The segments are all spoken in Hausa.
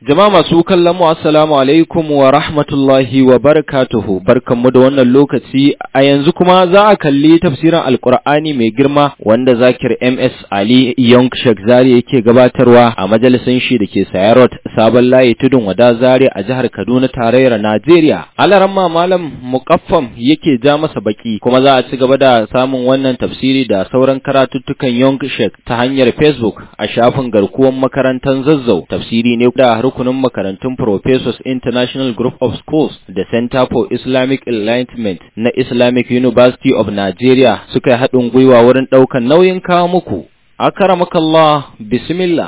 Jama'a masu kallon mu assalamu alaikum wa rahmatullahi wa barakatuhu barkanmu da wannan lokaci a yanzu kuma za a kalli tafsirin alkur'ani mai girma wanda zakir MS Ali Young Sheikh Zari yake gabatarwa a majalisin shi da ke Sayarot sabon layi tudun wada Zari a jihar Kaduna tarayyar Najeriya. Alaramma malam mukaffam yake ja masa baki kuma za a ci gaba da samun wannan tafsiri da sauran karatuttukan Young Sheikh ta hanyar Facebook a shafin garkuwan makarantar Zazzau tafsiri ne da rukunin makarantun Professors International Group of Schools da Center for Islamic Enlightenment na Islamic University of Nigeria suka yi haɗin gwiwa wurin ɗaukan nauyin kawo muku. Akaramakallah, bismillah.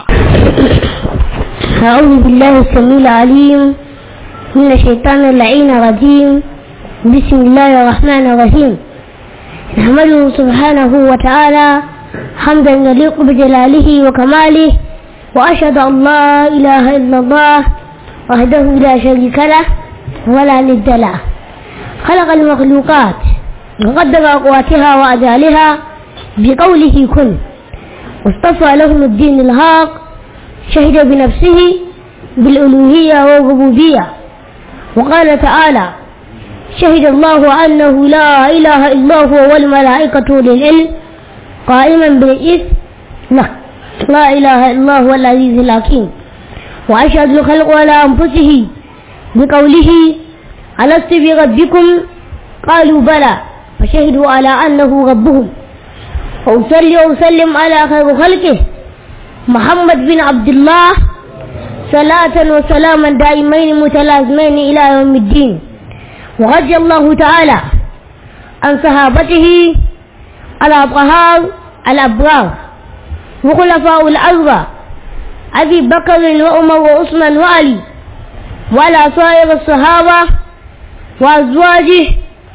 أعوذ بالله السميع العليم من الشيطان اللعين الرجيم بسم الله الرحمن الرحيم نحمده سبحانه وتعالى حمدا يليق بجلاله وكماله وأشهد أن لا إله إلا الله وحده لا شريك له ولا ند له خلق المخلوقات وقدر أقواتها وأجالها بقوله كن واصطفى لهم الدين الهاق شهد بنفسه بالألوهية والربوبية وقال تعالى شهد الله أنه لا إله إلا هو والملائكة للعلم قائما بالإثم لا لا إله إلا هو العزيز الحكيم وأشهد الخلق على أنفسه بقوله ألست بربكم قالوا بلى فشهدوا على أنه ربهم وأصلي وأسلم على خير خلقه محمد بن عبد الله صلاة وسلاما دائمين متلازمين إلى يوم الدين ورضي الله تعالى عن صحابته الأطهار الأبرار وخلفاء الأربعة أبي بكر وعمر وعثمان وعلي وعلى سائر الصحابة وأزواجه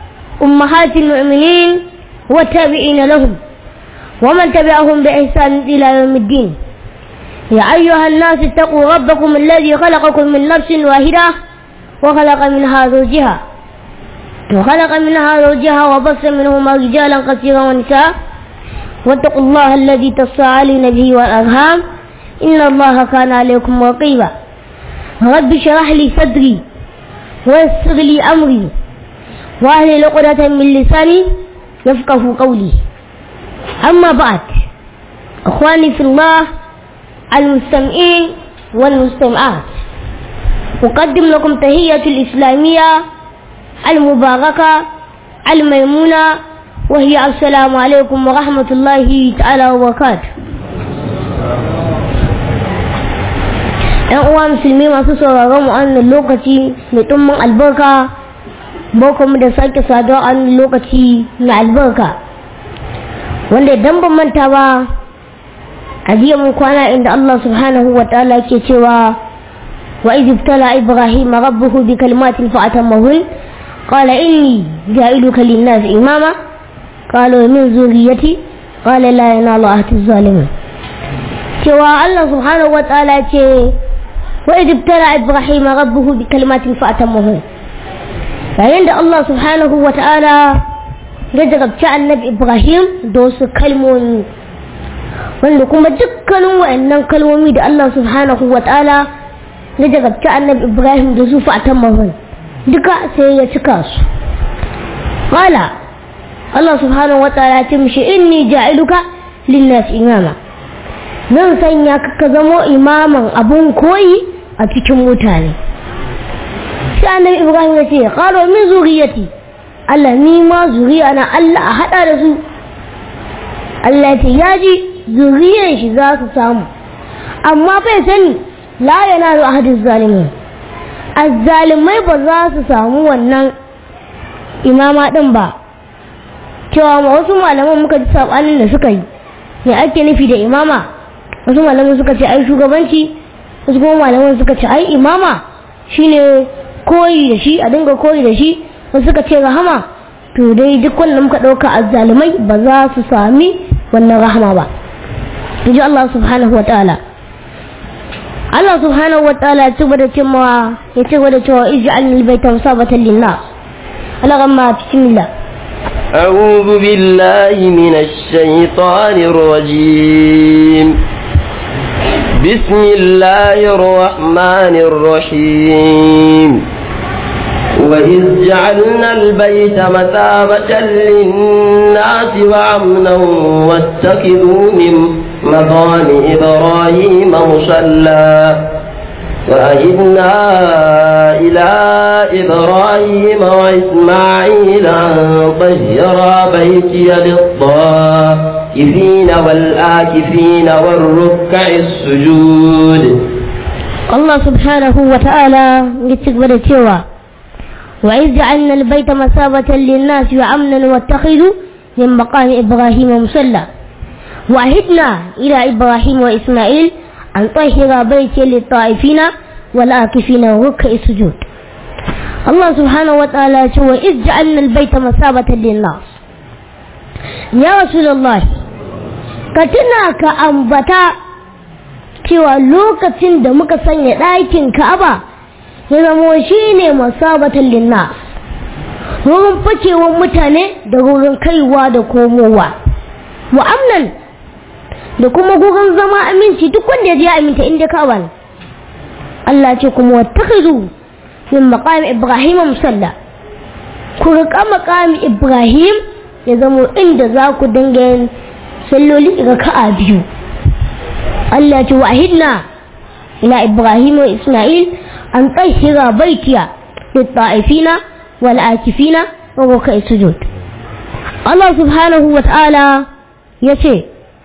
أمهات المؤمنين والتابعين لهم ومن تبعهم بإحسان إلى يوم الدين يا أيها الناس اتقوا ربكم الذي خلقكم من نفس واحدة وخلق منها زوجها وخلق منها زوجها وبص منهما رجالا كثيرا ونساء واتقوا الله الذي تساءلون به والأرham إن الله كان عليكم رقيبا رب اشرح لي صدري ويسر لي أمري واهل عقدة من لساني يفقه قولي أما بعد أخواني في الله المستمعين والمستمعات أقدم لكم تهية الإسلامية المباركة الميمونة وهي السلام عليكم ورحمة الله تعالى وبركاته ‘yan uwa musulmi masu sauraron mu wannan lokaci mai tummin albarka boko mu da sake saduwa a wannan lokaci na albarka wanda idan ban manta ba a jiya mun kwana inda Allah subhanahu wa ta'ala ke cewa wa iz ibtala ibrahim rabbuhu bi kalimatin fa atammahun qala inni ja'iluka lin-nas imama قالوا من ذريتي قال لا ينال عهد الظالمين cewa Allah subhanahu wa ta'ala ce wa idh ibtala ibrahim rabbuhu bi kalimatin fa atammahu yayin da Allah subhanahu wa ta'ala ya jarabci annabi ibrahim da wasu kalmomi wanda kuma dukkanin wa'annan kalmomi da Allah subhanahu wa ta'ala ya jarabci annabi ibrahim da su fa atammahu duka sai ya cika su qala Allah subhanahu wa ta'ala ce mishi inni ja'iluka linnas imama zan sanya ka ka zamo imaman abun koyi a cikin mutane sai annabi Ibrahim ya ce qalo min zuriyati Allah ni ma zuriya na Allah a hada da su Allah ce ya ji zuriyan shi za su samu amma bai sani la yanalu ahadiz zalimin azzalimai ba za su samu wannan imama din ba cewa ma wasu malaman muka ji sabanin da suka yi me ake nufi da imama wasu malaman suka ce ai shugabanci wasu kuma malaman suka ce ai imama shine koyi da shi a dinga koyi da shi wasu suka ce rahama to dai duk wanda muka dauka azzalumai ba za su sami wannan rahama ba inji Allah subhanahu wa ta'ala Allah subhanahu wa ta'ala ya ci gaba da cewa ya ci gaba da cewa ij'alni baita musabatan lin-nas Allah gamma bismillah أعوذ بالله من الشيطان الرجيم بسم الله الرحمن الرحيم وإذ جعلنا البيت مثابة للناس وعمنا واتخذوا من مقام إبراهيم مصلى وأهدنا إلى إبراهيم وإسماعيل أن طهرا بيتي للطائفين والآكفين والركع السجود Allah subhanahu wa ta'ala ya ci gaba da cewa wa iz ja'alna al-bayta masabatan lin-nas wa amnan wattakhidhu min maqami ibrahim musalla wa ahidna ila ibrahim wa isma'il an tahira bayti lit-ta'ifina wal-akifina wa ruk'i sujud Allah subhanahu wa ta'ala ya ce wa iz ja'alna al-bayta masabatan lin-nas ya rasulullah ka tuna ka ambata cewa lokacin da muka sanya ɗakin ka'aba ya zamo shi ne masabatan linna wurin fakewar mutane da wurin kaiwa da komowa wa amnan da kuma gurin zama aminci duk wanda ya je ya aminta inda ka'aba ne Allah ce kuma wattakhidhu min maqami ibrahim musalla ku riƙa maqami ibrahim ya zamo inda za ku dinga yin salloli ga ka'a biyu Allah ce wahidna ila Ibrahim wa Ismail an tsahira baitiya litta'ifina wal akifina wa rukai sujud Allah subhanahu wa ta'ala ya ce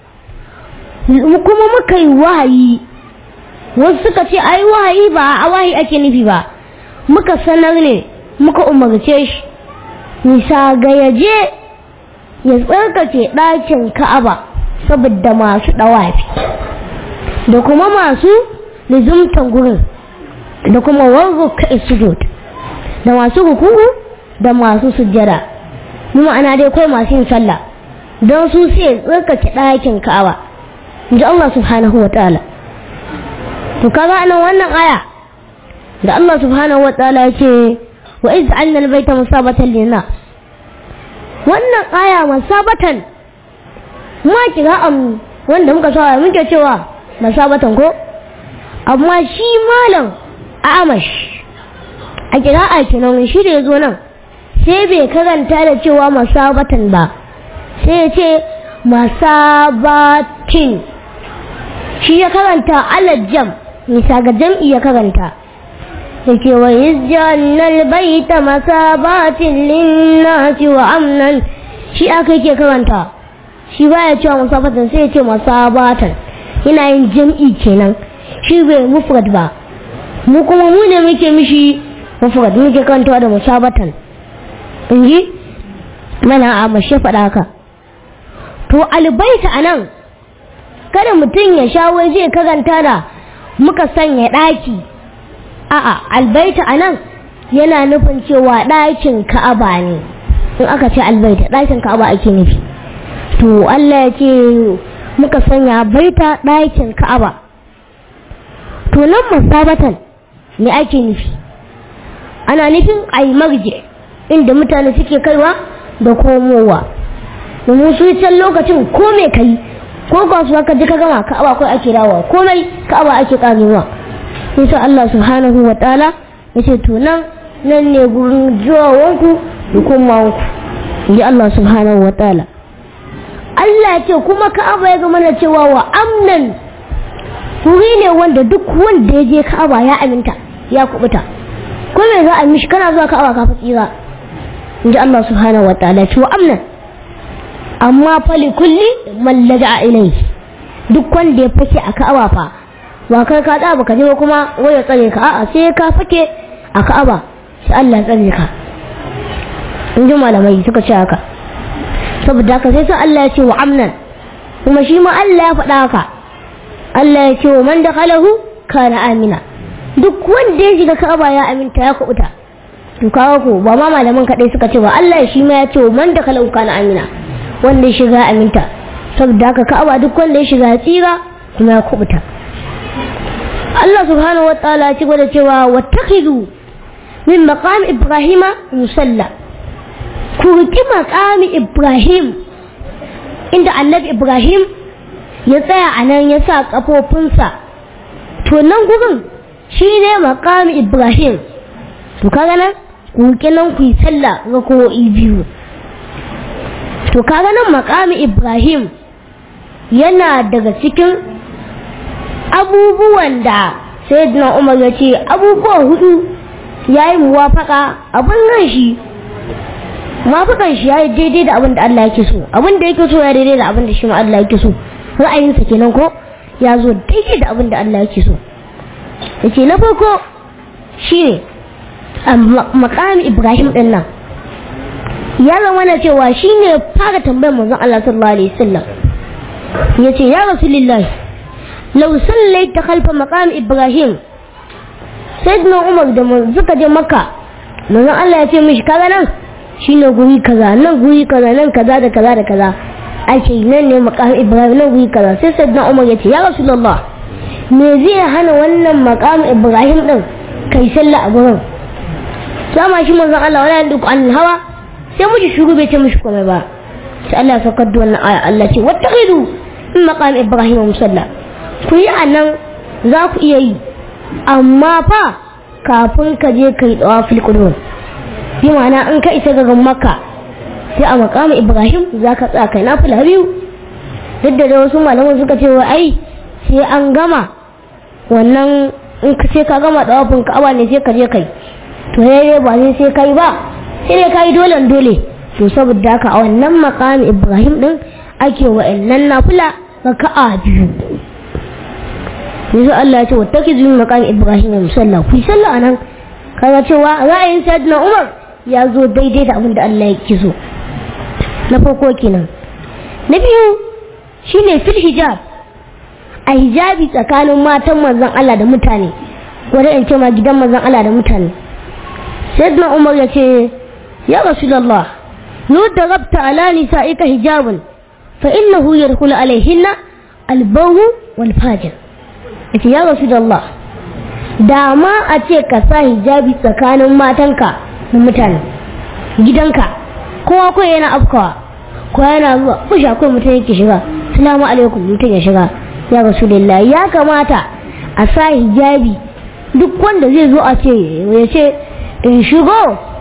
kuma muka yi wahayi wasu suka ce ai wahayi ba a wahayi ake nufi ba muka sanar ne muka umarce shi nisa ga yaje ya tsarkace ɗakin ka'aba saboda masu ɗawafi da kuma masu lizumtan gurin da kuma warruka sujud da masu ruku'u da masu sujjada mu ma'ana dai kai masu yin sallah don su sai tsarkake ɗakin ka'aba inji Allah subhanahu wa ta'ala to kaga anan wannan aya da Allah subhanahu wa ta'ala ya ce wa iz anna al-baita musabatan lin wannan aya musabatan ma kira am wanda muka sawa muke cewa masabatan ko amma shi malam amash a kira'a kenan shi da ya zo nan sai bai karanta da cewa masabatan ba sai ya ce masabatin shi ya karanta alajjam nisa ga jam'i ya karanta da ke wa yizjannal baita masabatin linnasi wa amnan shi aka yake karanta shi baya cewa masabatan sai ya ce masabatan yana yin jam'i kenan shi bai mufrad ba mu kuma mu ne muke mishi mufrad muke kantawa da musabatan in ji mana a mashe faɗa haka to albaita a nan kada mutum ya sha wai zai karanta da muka sanya ɗaki a'a albaita a nan yana nufin cewa ɗakin ka'aba ne in aka ce albaita ɗakin ka'aba ake nufi to Allah ya ce muka sanya baita ɗakin ka'aba to nan masabatan me ake nufi ana nufin ai marje inda mutane suke kaiwa da komowa domin su can lokacin ko me kai ko kasuwa ka ji ka gama ka'aba kai ake dawowa komai ka'aba ake karewa sai Allah subhanahu wa ta'ala ya ce to nan nan ne gurin jiwawanku da komawanku ji Allah subhanahu wa ta'ala Allah ya ce kuma Ka'aba ya zama na cewa wa amnan wuri ne wanda duk wanda ya je Ka'aba ya aminta ya kubuta ko me za a mishi kana zuwa Ka'aba ka tsira inji Allah subhanahu wa ta'ala ce wa amnan amma fa li kulli man laja'a ilayhi duk wanda ya fake a Ka'aba fa ba kai ka da baka je ba kuma waya tsare ka a'a sai ka fake a Ka'aba sai Allah tsare ka inji malamai suka ce haka saboda haka sai sai Allah ya ce wa amnan kuma shi ma Allah ya faɗa haka Allah ya ce wa man dakhalahu kana amina duk wanda ya shiga Ka'aba ya aminta ya kubuta to kawo ko ba ma malaman kadai suka ce ba Allah shi ma ya ce wa man dakhalahu kana amina wanda ya shiga aminta saboda haka Ka'aba duk wanda ya shiga tsira kuma ya kubuta Allah subhanahu wa ta'ala ya ci gaba da cewa wattakhidhu min maqam ibrahima musalla ku riƙi maƙami Ibrahim inda annabi Ibrahim ya tsaya a nan ya sa ƙafofinsa to nan gurin shi ne maqam ibrahim to kaga nan ku kenan ku yi sallah ga ko biyu to kaga nan maqam ibrahim yana daga cikin abubuwan da sayyidina umar ya ce abubuwa hudu ya yi muwafaka abin nan shi muwafakan shi ya yi daidai da abin da Allah yake so abin da yake so ya daidai da abin da shi ma Allah yake so ra'ayinsa kenan ko ya zo daidai da abin da Allah yake so ya ce na farko shi ne a makamin ibrahim din nan ya zama na cewa shi ne fara tambayar manzon Allah sallallahu alaihi wasallam ya ce ya rasulullahi lau sallaita khalfa maqam ibrahim sayyidina umar da suka je makka manzon Allah ya ce mishi kaga nan shine guri kaza nan guri kaza nan kaza da kaza da kaza ake nan ne maqam ibrahim nan guri kaza sai sayyidina umar ya ce ya rasulullah me zai hana wannan maqam ibrahim din kai sallah a gurin sama shi manzon Allah wala yandu an hawa sai muji shuru bai ce mishi komai ba sai Allah ya saukar da wannan aya Allah ce wattaqidu in maqam ibrahim musalla ku yi a nan za ku iya yi amma fa kafin ka je ka yi tsawa filkudun bi ma'ana in ka isa gagan maka sai a makama ibrahim za ka tsaya kai na fila biyu duk da wasu malaman suka ce wa ai sai an gama wannan in ka ce ka gama tsawafin ka'aba ne sai ka je kai to ya ba sai sai kai ba sai dai kai dole dole to saboda haka a wannan makami ibrahim din ake wa'annan nafila raka'a biyu yanzu Allah ya ce wata ki zuwa makan Ibrahim ya musalla ku yi sallah anan kaga cewa ra'ayin Sayyidina Umar ya zo daidai da abin da Allah ya so na farko kenan na biyu shine fil hijab a hijabi tsakanin matan manzon Allah da mutane wanda in ce ma gidan manzon Allah da mutane Sayyidina Umar ya ce ya Rasulullah lu darabta ala nisa'ika hijabun fa innahu yadkhulu alaihinna al-bawu wal fajr yace ya rasu da Allah da ma a ce ka sa hijabi tsakanin matanka da mutane gidanka kowa kawai yana afkawa ko yana zuwa kusha kawai mutum yake shiga salamu alaikum mutum ya shiga ya rasu da ya kamata a sa hijabi duk wanda zai zo a ce ya ce in shigo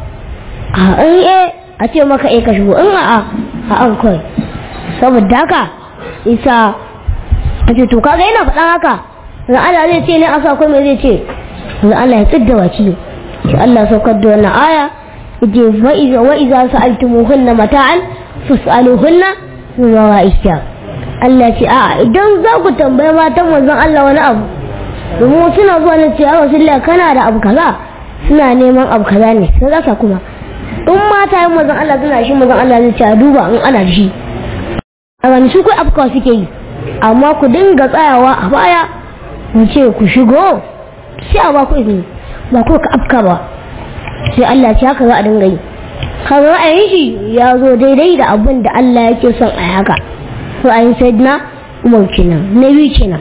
a in e a ce maka e ka shigo in a a an kawai saboda haka isa a ce to kaga yana faɗan haka da Allah zai ce ne a sa mai zai ce da Allah ya tsidda waki shi Allah saukar da wannan aya je wa iza wa iza sa'altumuhunna mata'an fas'aluhunna min wara'isha Allah ce a idan za ku tambaye matan manzon Allah wani abu domin suna zuwa ne ce ya Rasulullah kana da abu kaza suna neman abu kaza ne sai zaka kuma in mata yin manzon Allah suna shi manzon Allah zai ce a duba in ana da shi a gani su kai afkawa suke yi amma ku dinga tsayawa a baya mu ce ku shigo sai a ba ku izini ba ko ka afka ba sai Allah ce haka za a dinga yi kan ra'ayin shi ya zo daidai da abin da Allah yake son a haka ra'ayin sayyidina Umar kenan na biyu kenan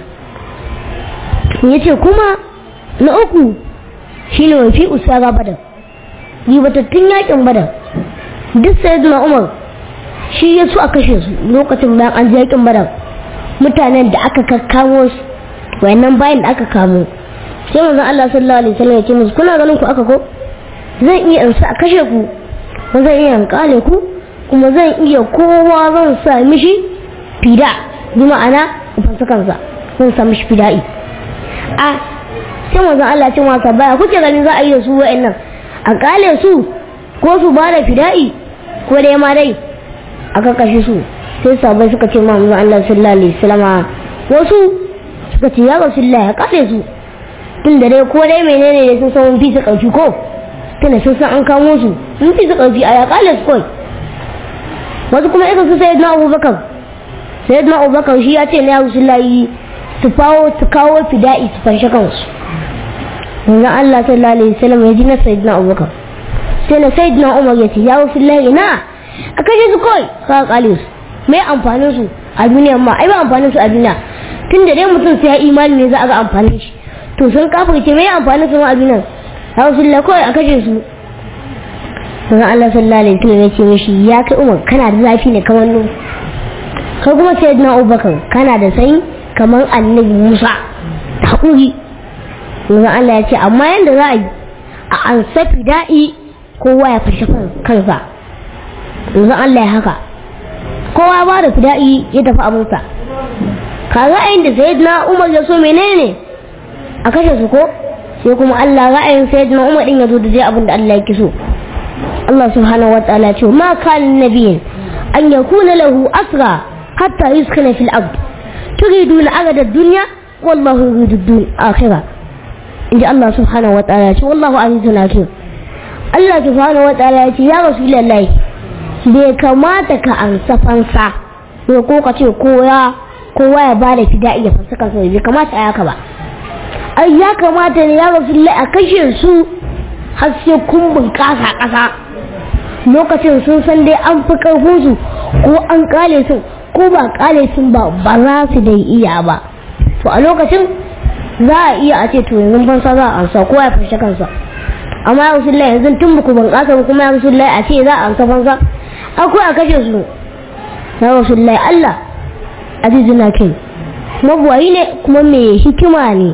ya ce kuma na uku shine wafi usara badar ribatattun yakin badar duk sayyidina Umar shi ya so a kashe su lokacin bayan an je yakin badar mutanen da aka kakkamo su wayannan bayan da aka kamo sai manzon Allah sallallahu alaihi wasallam ya ce musu kuna ganin ku aka ko zan iya in sa kashe ku ko zan iya in kale ku kuma zan iya kowa zan sa mishi fida bi ma'ana fansa kansa zan sa mishi fida'i a sai manzon Allah ce masa baya kuke ganin za a yi da su wayannan a kale su ko su ba da fida'i ko dai ma dai aka kashe su sai sabai suka ce ma manzon Allah sallallahu alaihi wasallam wasu suka ce ya rasulullah ya kare su tun da dai ko dai menene ne sun san mun fi su ƙarfi ko tunda sun san an kamo su mun fi su ƙarfi a ya kale su kawai wasu kuma irin su sayyidina abubakar sayyidina abubakar shi ya ce na ya rasulullah su fawo su kawo fida'i su fanshe kansu manzon Allah sallallahu alaihi wasallam ya ji na sayyidina abubakar sai na sayyidina umar ya ce ya rasulullah na a kashe su kawai ka kale su mai amfanin su a duniya ma ai ba amfanin su a duniya tun da dai mutum sai ya imani ne za a ga amfanin shi to sun kafirce mai amfanin su ma a duniya rasulullah kawai a kashe su sun Allah sallallahu alaihi wasallam ya ce mishi ya kai umar kana da zafi ne kamar nu kai kuma sayyidina abubakar kana da sanyi kamar annabi musa da haƙuri manzon Allah ya ce amma yanda za a yi a ansa fida'i kowa ya fashe kansa manzon Allah ya haka kowa ba da fida'i ya tafi abinsa kaga ayin da sayyidina Umar ya so menene a kashe su ko sai kuma Allah ra'ayin sayyidina Umar din ya zo da je abin da Allah yake so Allah subhanahu wa ta'ala ce ma kan nabiyin an yakuna lahu asra hatta yuskana fil ard turiduna agada dunya wallahu yuridu dun akhirah inji Allah subhanahu wa ta'ala ce wallahu azizun hakim Allah subhanahu wa ta'ala ce ya rasulullahi bai kamata ka ansa fansa ko ko ka ce kowa kowa ya bada fida'i ya fansa kansa bai kamata a yaka ba ai ya kamata ne ya rasulullahi a kashe su har sai kun bunƙasa ƙasa lokacin sun san dai an fi ƙarfin su ko an ƙale su ko ba ƙale sun ba ba za su dai iya ba to a lokacin za a iya a ce to yanzu fansa za a ansa kowa ya fashe kansa amma ya rasulullahi yanzu tun muku bunƙasa kuma ya rasulullahi a ce za a ansa fansa akwai a kashe su ya rasulullahi Allah azizuna kai mabuwayi ne kuma mai hikima ne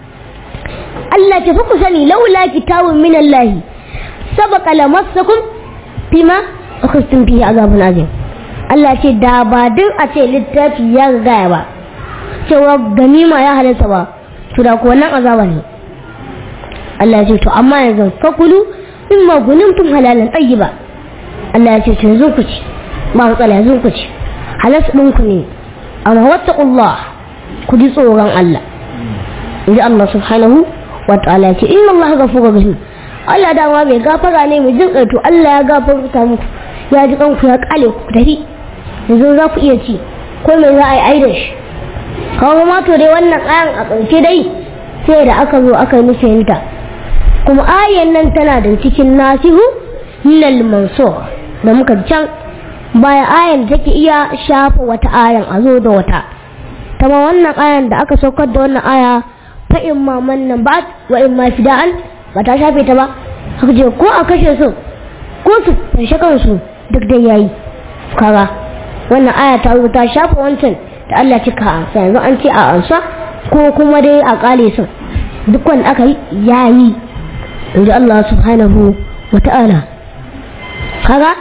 Allah ta fi ku sani laula kitabun min Allah sabaqa lamassakum fima akhastum fihi azabun azim Allah ce da ba din a ce littafi ya gaya ba cewa ganima ya halatta ba to da ko nan azaba ne Allah ce to amma yanzu fakulu mimma gunimtum halalan tayyiba Allah ya ce to yanzu ku ci ba matsala yanzu ku ci halas ɗinku ne amma wattaqullah ku ji tsoron Allah inji Allah subhanahu wa ta'ala ce inna Allah ghafurur rahim Allah dama mai gafara ne mai jin to Allah ya gafarta muku ya ji kanku ya kale ku tafi yanzu za ku iya ci ko me za a yi aida shi kawo ma to dai wannan ayan a ƙarshe dai sai da aka zo aka yi nufinta kuma ayan nan tana da cikin nasihu lil mansur da muka can baya ayan da take iya shafa wata ayan a zo da wata tama wannan ayan da aka saukar da wannan aya fa in ma mannan ba wa in ma fida'an ba ta shafe ta ba haka je ko a kashe su ko su fashe kansu duk da yayi kaga wannan aya ta zo ta shafa wancan da Allah cika ansa yanzu an ce a ansa ko kuma dai a kale su duk wanda aka yi yayi inji Allah subhanahu wa ta'ala kaga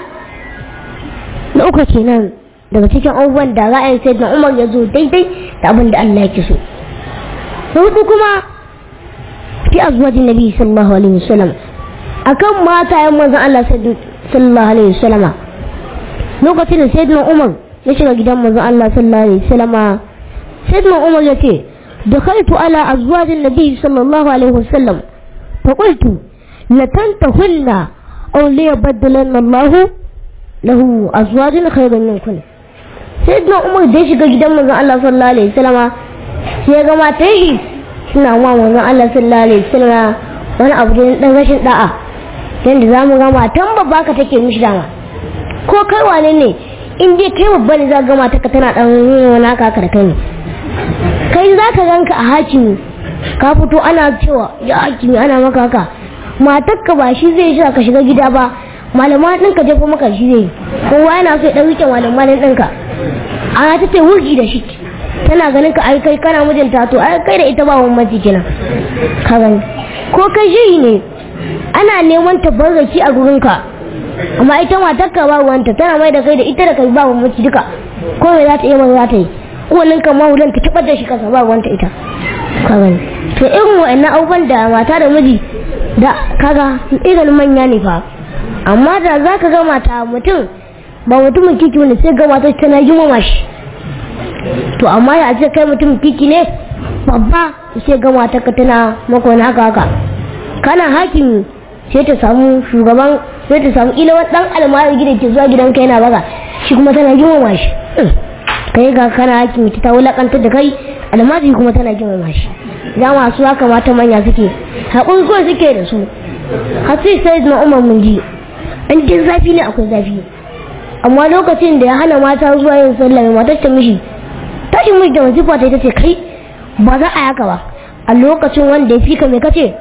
na uku kenan daga cikin abubuwan da ra'ayin sai na umar ya zo daidai da abin da Allah ya so na hudu kuma fi azwajin nabi sallallahu alaihi wasallam akan mata yan manzon Allah sallallahu alaihi wasallam lokacin da sayyidina umar ya shiga gidan manzon Allah sallallahu alaihi wasallam sayyidina umar ya ce دخلت على أزواج النبي صلى الله عليه وسلم فقلت لتنتهن أو ليبدلن الله lahu azwajin khairun minkum sai da umar da shiga gidan manzon Allah sallallahu alaihi wasallam sai ya ga matan shi suna wa manzon Allah sallallahu alaihi wasallam wani abu da dan rashin da'a yanda zamu ga matan babba ka take mishi dama ko kai wane ne in dai kai babba ne za ga mata ka tana dan wani haka da kai ne kai za ka ganka a hakimi ka fito ana cewa ya hakimi ana maka haka matarka ba shi zai shi ka shiga gida ba malama ɗinka jefa maka shi zai kowa yana so ya ɗan rike malama ɗinka ana ta ce wurgi da shi tana ganin ka ai kai kana mijinta to ai kai da ita ba wani mace kenan ka gani ko kai shiri ne ana neman tabarraki a gurinka amma ita matarka ba wanta tana mai da kai da ita da kai ba wani mace duka ko me za ta iya mai za ta yi wannan kan mahulan ta taɓar da shi kasa ba wanta ita ka gani to irin wa'annan abubuwan da mata da miji da kaga irin manya ne fa amma da za ka ga mata mutum ba mutumin kiki wani sai ga mata tana girmama shi to amma ya ce kai mutumin kiki ne babba sai ga mata ka tana maka wani haka haka kana hakimi sai ta samu shugaban sai ta samu ila dan almari gidan ke zuwa gidan kai yana baga shi kuma tana girmama shi kai ga kana hakimi ta wulakantar da kai almari kuma tana girmama shi za masu haka mata manya suke haƙuri kawai suke da su hatsi sai na umar mun ji in dai zafi ne akwai zafi amma lokacin da ya hana mata zuwa yin sallah mai matar ta mishi tashi mishi da wasifa ta ita ce kai ba za a yaka ba a lokacin wanda ya fika mai kace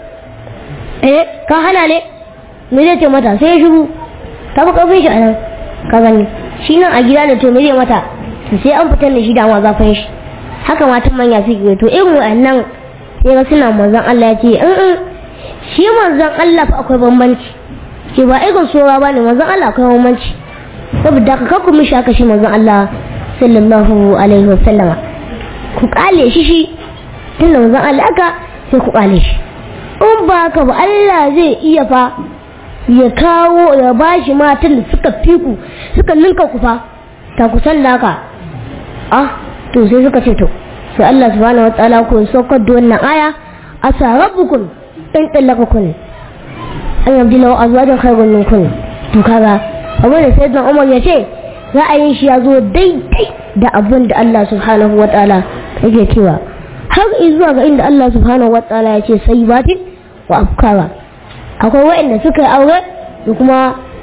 eh ka hana ne me zai ce mata sai ya shigo ta fi karfin shi a nan ka gani shi nan a gida da to me zai mata sai an fitar da shi da ma zafin shi haka matan manya suke to irin wa'annan sai ga suna manzon Allah ya ce in in shi manzon Allah fa akwai bambanci ce ba irin sora ba ne manzon Allah akwai bambanci saboda ka kakku mishi aka shi manzon Allah sallallahu alaihi wasallama ku kale shi shi tun da manzon Allah aka sai ku kale shi in ba ka ba Allah zai iya fa ya kawo ya bashi matan da suka fi ku suka ninka ku fa ta kusan da haka ah to sai suka ce to sai Allah subhanahu wa ta'ala ko saukar da wannan aya asa rabbukum in tallaqakum an yabdilahu azwajan khayrun minkum to kaga abin da sayyidina Umar ya ce ra'ayin shi ya zo daidai da abin da Allah subhanahu wa ta'ala yake cewa har zuwa ga inda Allah subhanahu wa ta'ala ya ce sai batin wa afkara akwai waɗanda suka yi aure da kuma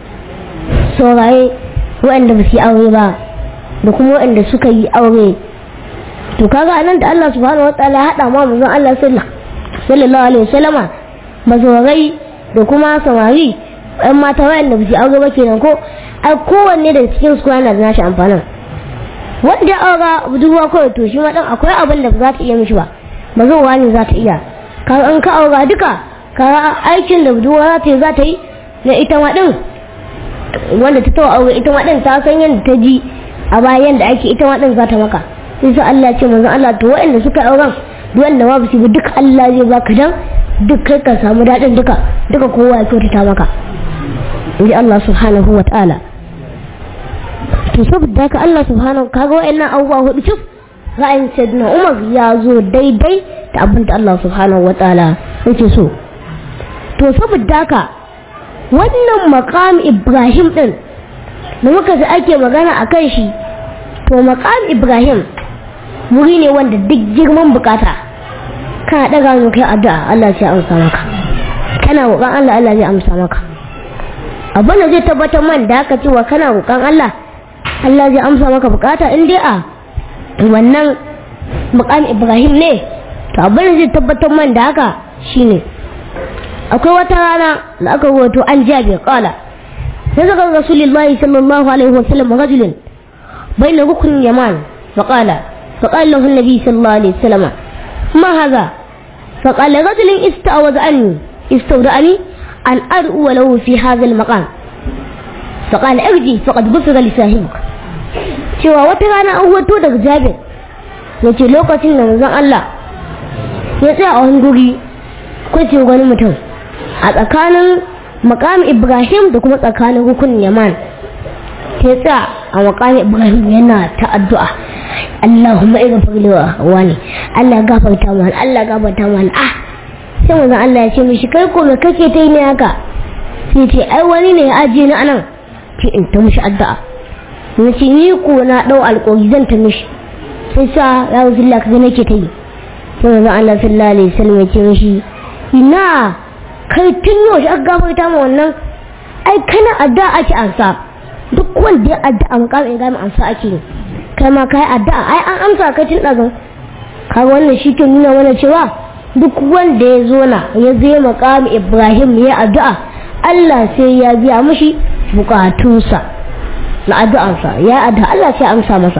sauraye waɗanda ba su yi aure ba da kuma waɗanda suka yi aure to kaga anan da Allah subhanahu wataala ya haɗa ma manzon Allah sallallahu alaihi wasallama mazorai da kuma samari ɗan mata waɗanda ba su yi aure ba kenan ko ai kowanne daga cikin su yana da nashi amfanin wanda ya aura budurwa kawai to shi ma dan akwai abin da ba za ta iya mishi ba mazowa ne za ta iya ka an ka aura duka ka aikin da budurwa za ta yi za ta yi na ita ma din wanda ta tawa aure ita ma din ta san yadda ta ji a bayan da ake ita ma din za ta maka sai sai Allah ce manzon Allah to waɗanda suka auren duk wanda ma su bi duk Allah zai baka dan duk kai ka samu daɗin duka duka kowa ya kyautata maka inji Allah subhanahu wa ta'ala to saboda haka Allah subhanahu kaga waɗannan abubuwa hudu cif ra'ayin sayyidina Umar ya zo daidai da abin da Allah subhanahu wa ta'ala yake so to saboda haka wannan maqam Ibrahim din da muka ji ake magana a kan shi to maqam Ibrahim wuri ne wanda duk girman bukata kana daga mu kai addu'a Allah sai amsa maka kana roƙon Allah Allah zai amsa maka abin da zai tabbatar man da haka cewa kana roƙon Allah Allah zai amsa maka bukata in dai a wannan maqam Ibrahim ne to abin da zai tabbatar man da haka shine akwai wata rana da aka wato an jabe kala sai zaka rasulullahi sallallahu alaihi wasallam rajulun bayna rukun yaman faqala faqala lahu an-nabi sallallahu alaihi wasallam ma hadha faqala rajulun ista'awaz anni istawda'ani an ad'u lahu fi hadha al-maqam faqala irji faqad ghufira li sahibik cewa wata rana an wato daga jabir yace lokacin da manzon Allah ya tsaya a wani guri kwace wani mutum a tsakanin makam ibrahim da kuma tsakanin rukun yaman ta tsaya a makam ibrahim yana ta addu'a allahumma irin faglewa wani allah gafarta mana allah gafarta mana ah sai manzon allah ya ce mishi kai ko me kake ta yi ne haka sai ce ai wani ne ya ajiye ni anan ce in ta mishi addu'a na ce ni ko na dau alƙawari zan ta mishi sai sa ya wuce Allah kaga nake ta yi sai manzon allah sallallahu alaihi wasallam ya ce mishi ina kai tun yau shi aka gafarta ma wannan ai kana addu'a ake ansa duk wanda ya addu'a makamin gami ansa ake yi kai ma kai addu'a ai an amsa kai tun ɗazan kaga wannan shi ke nuna mana cewa duk wanda ya zo na ya zai makamin ibrahim ya addu'a allah sai ya biya mishi bukatunsa na addu'ansa ya addu'a allah sai amsa masa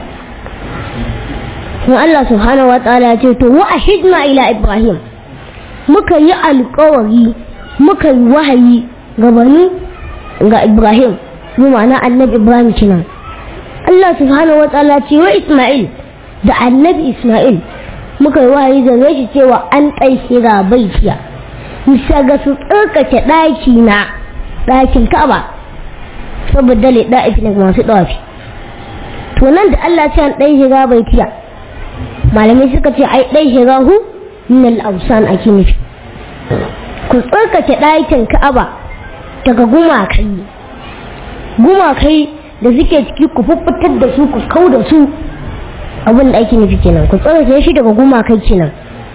kuma allah subhanahu wa ta'ala ya ce to wa ahidna ila ibrahim muka yi alkawari muka yi wahayi gabani ga Ibrahim mu ma'ana annabi Ibrahim kenan Allah subhanahu wa ta'ala ce wa Isma'il da annabi Isma'il muka yi wahayi da shi cewa an ɗaihira baitiya bisa ga su tsarkake ɗaki na ɗakin Ka'aba saboda le ɗa'ifi ne masu ɗawafi to nan da Allah ce an ɗaihira baitiya malamai suka ce ai ɗaihira hu min al-awsan ake nufi ku tsarkake ɗakin ka'aba daga gumakai gumakai da suke ciki ku fuffutar da su ku kau da su abin da ake nufi kenan ku tsarkake shi daga gumakai kenan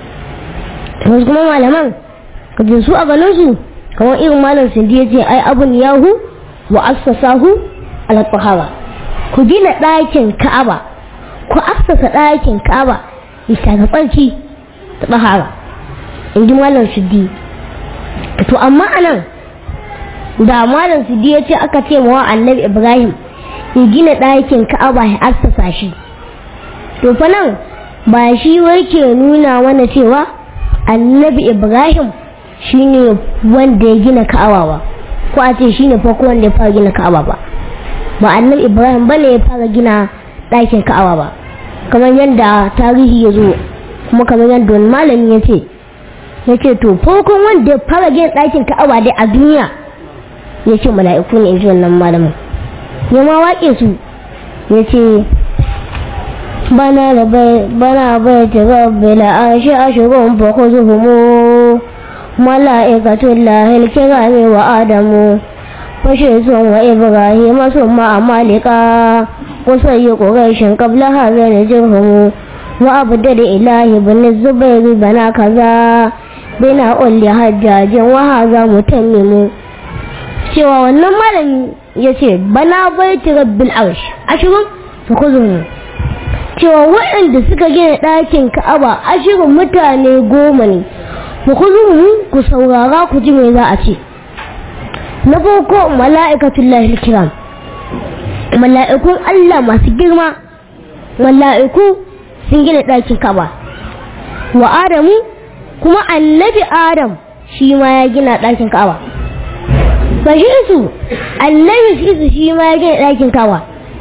wasu kuma malaman ka je su a ganin su kamar irin malam sindi ya ce ai abun yahu wa assasahu ala tahara ku gina ɗakin ka'aba ku assasa ɗakin ka'aba bisa ga tsarki ta tahara in ji malam siddi to amma anan da malam su ya ce aka ce wa annabi ibrahim ya gina ɗakin ka'aba ya assasa shi to fa nan ba shi wai ke nuna mana cewa annabi ibrahim shine wanda ya gina ka'aba ba ko a ce shine farko wanda ya fara gina ka'aba ba ba annabi ibrahim bane ya fara gina ɗakin ka'aba ba kamar yadda tarihi ya zo kuma kamar yadda wani malami ya ce ya ce to farkon wanda ya fara gina ɗakin ka'aba dai a duniya ya ce mala'iku ne in ji wannan malamin ya ma waƙe su ya ce bana da bai bana bai ta rabbi la ashi ashurun fa khuzuhum mala'ikatul lahil kirami wa adamu fashe sun wa ibrahim summa amalika qusayyi quraishin qabla hadha najhum wa abdal ilahi bin zubair bana kaza bina ulli hajjajin wa hadha mutammimu cewa wannan malami ya ce bana baiti rabbil arsh ashirin su kuzuhu cewa waɗanda suka gina ɗakin ka'aba ashirin mutane goma ne ku kuzuhu ku saurara ku ji me za a ce na farko mala'ikatul lahil kiram mala'ikun Allah masu girma mala'iku sun gina ɗakin ka'aba wa adamu kuma annabi adam shi ma ya gina ɗakin ka'aba ba shi su annabi shi su shi ma ya gina ɗakin kawa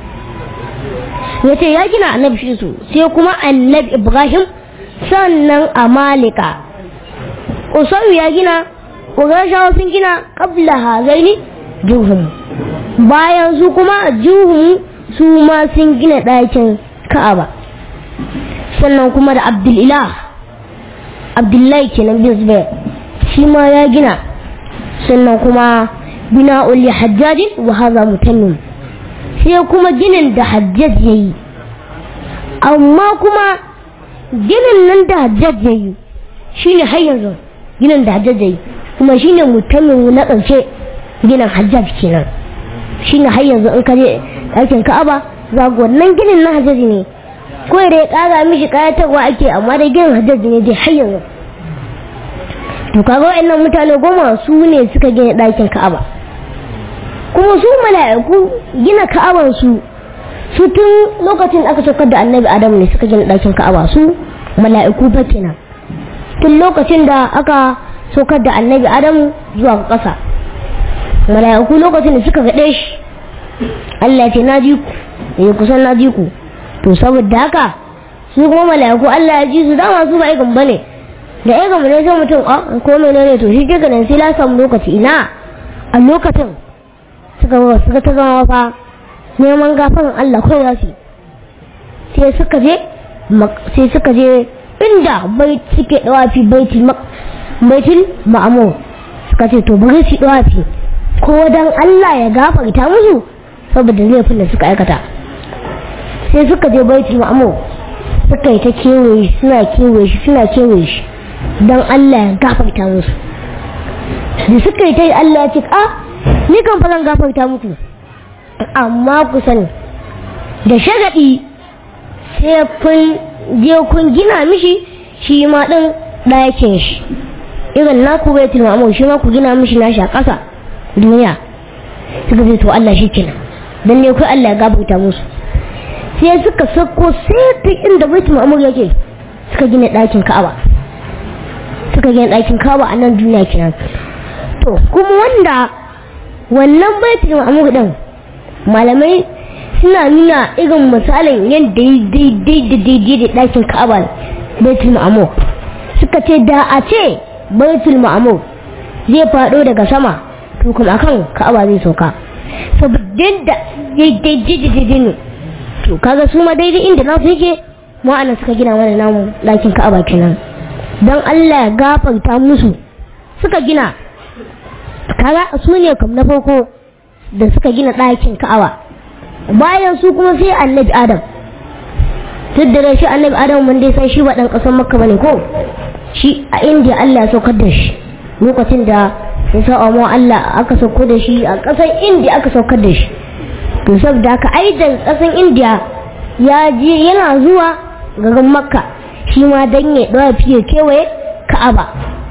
ya ce ya gina annabi shi su sai kuma annabi ibrahim sannan amalika usayu ya gina ƙurashawa sun gina ƙabla hazaini juhum bayan su kuma juhum su ma sun gina ɗakin ka'aba sannan kuma da abdulilah abdullahi kenan bin zubair shi ma ya gina sannan kuma bina'ul li hajjajin wa hadha mutammim sai kuma ginin da hajjaj yayi amma kuma ginin nan da hajjaj yayi shine har yanzu ginin da hajjaj yayi kuma shine mutammim na ƙarshe ginin hajjaj kenan shine har yanzu in ka je ɗakin ka'aba za ga wannan ginin na hajjaj ne ko da ya ƙara mishi ƙayatarwa ake amma da ginin hajjaj ne dai har yanzu to kaga wa'annan mutane goma su ne suka gina ɗakin ka'aba kuma su mala'iku gina ka'aban su su tun lokacin aka saukar da annabi adam ne suka gina ɗakin ka'aba su mala'iku fa kenan tun lokacin da aka saukar da annabi adam zuwa ƙasa mala'iku lokacin da suka gaɗe shi Allah ya ce na ji ku ya kusan na ji ku to saboda haka su kuma mala'iku Allah ya ji su dama su ba ikan bane da ya gama ne sai mutum a ko menene to shi kika nan sai la samu lokaci ina a lokacin suka suka ta zama fa neman gafaran Allah ko za su sai suka je sai suka je inda bai suke dawafi baiti baitul ma'amur suka ce to bari su dawafi ko dan Allah ya gafarta musu saboda laifin da suka aikata sai suka je baitul ma'amur suka yi ta kewaye suna kewaye shi suna kewaye shi don Allah ya gafarta musu da suka yi ta yi Allah ya ce a ni kan falan gafarta muku amma ku sani da shagaɗi sai kun je kun gina mishi shi ma ɗin ɗakin shi irin naku bai tilmamu shi ma ku gina mishi nashi a ƙasa duniya suka ce to Allah shi kenan don ne kai Allah ya gafarta musu sai suka sako sai ta inda baitul ma'mur yake suka gina ɗakin Ka'aba suka gina ɗakin Ka'aba a nan duniya kenan to kuma wanda wannan baitul ma'mur din malamai suna nuna irin misalin yadda ya daidai da daidai da ɗakin Ka'aba baitul ma'mur suka ce da a ce baitul ma'mur zai faɗo daga sama to kuma akan Ka'aba zai sauka saboda da daidai da daidai ne to kaga su ma daidai inda nasu yake mu ana suka gina mana namu ɗakin ka'aba kenan don Allah ya gafarta musu suka gina kaga su ne kam na farko da suka gina ɗakin ka'aba bayan su kuma sai annabi adam duk da shi annabi adam mun dai san shi ba ɗan ƙasar makka bane ko shi a indiya Allah ya saukar da shi lokacin da ya sa Allah aka saukar da shi a ƙasar indiya aka saukar da shi to saboda haka aidan kasan indiya ya je yana zuwa garin makka shi ma dan ya dawa fiye kewaye ka'aba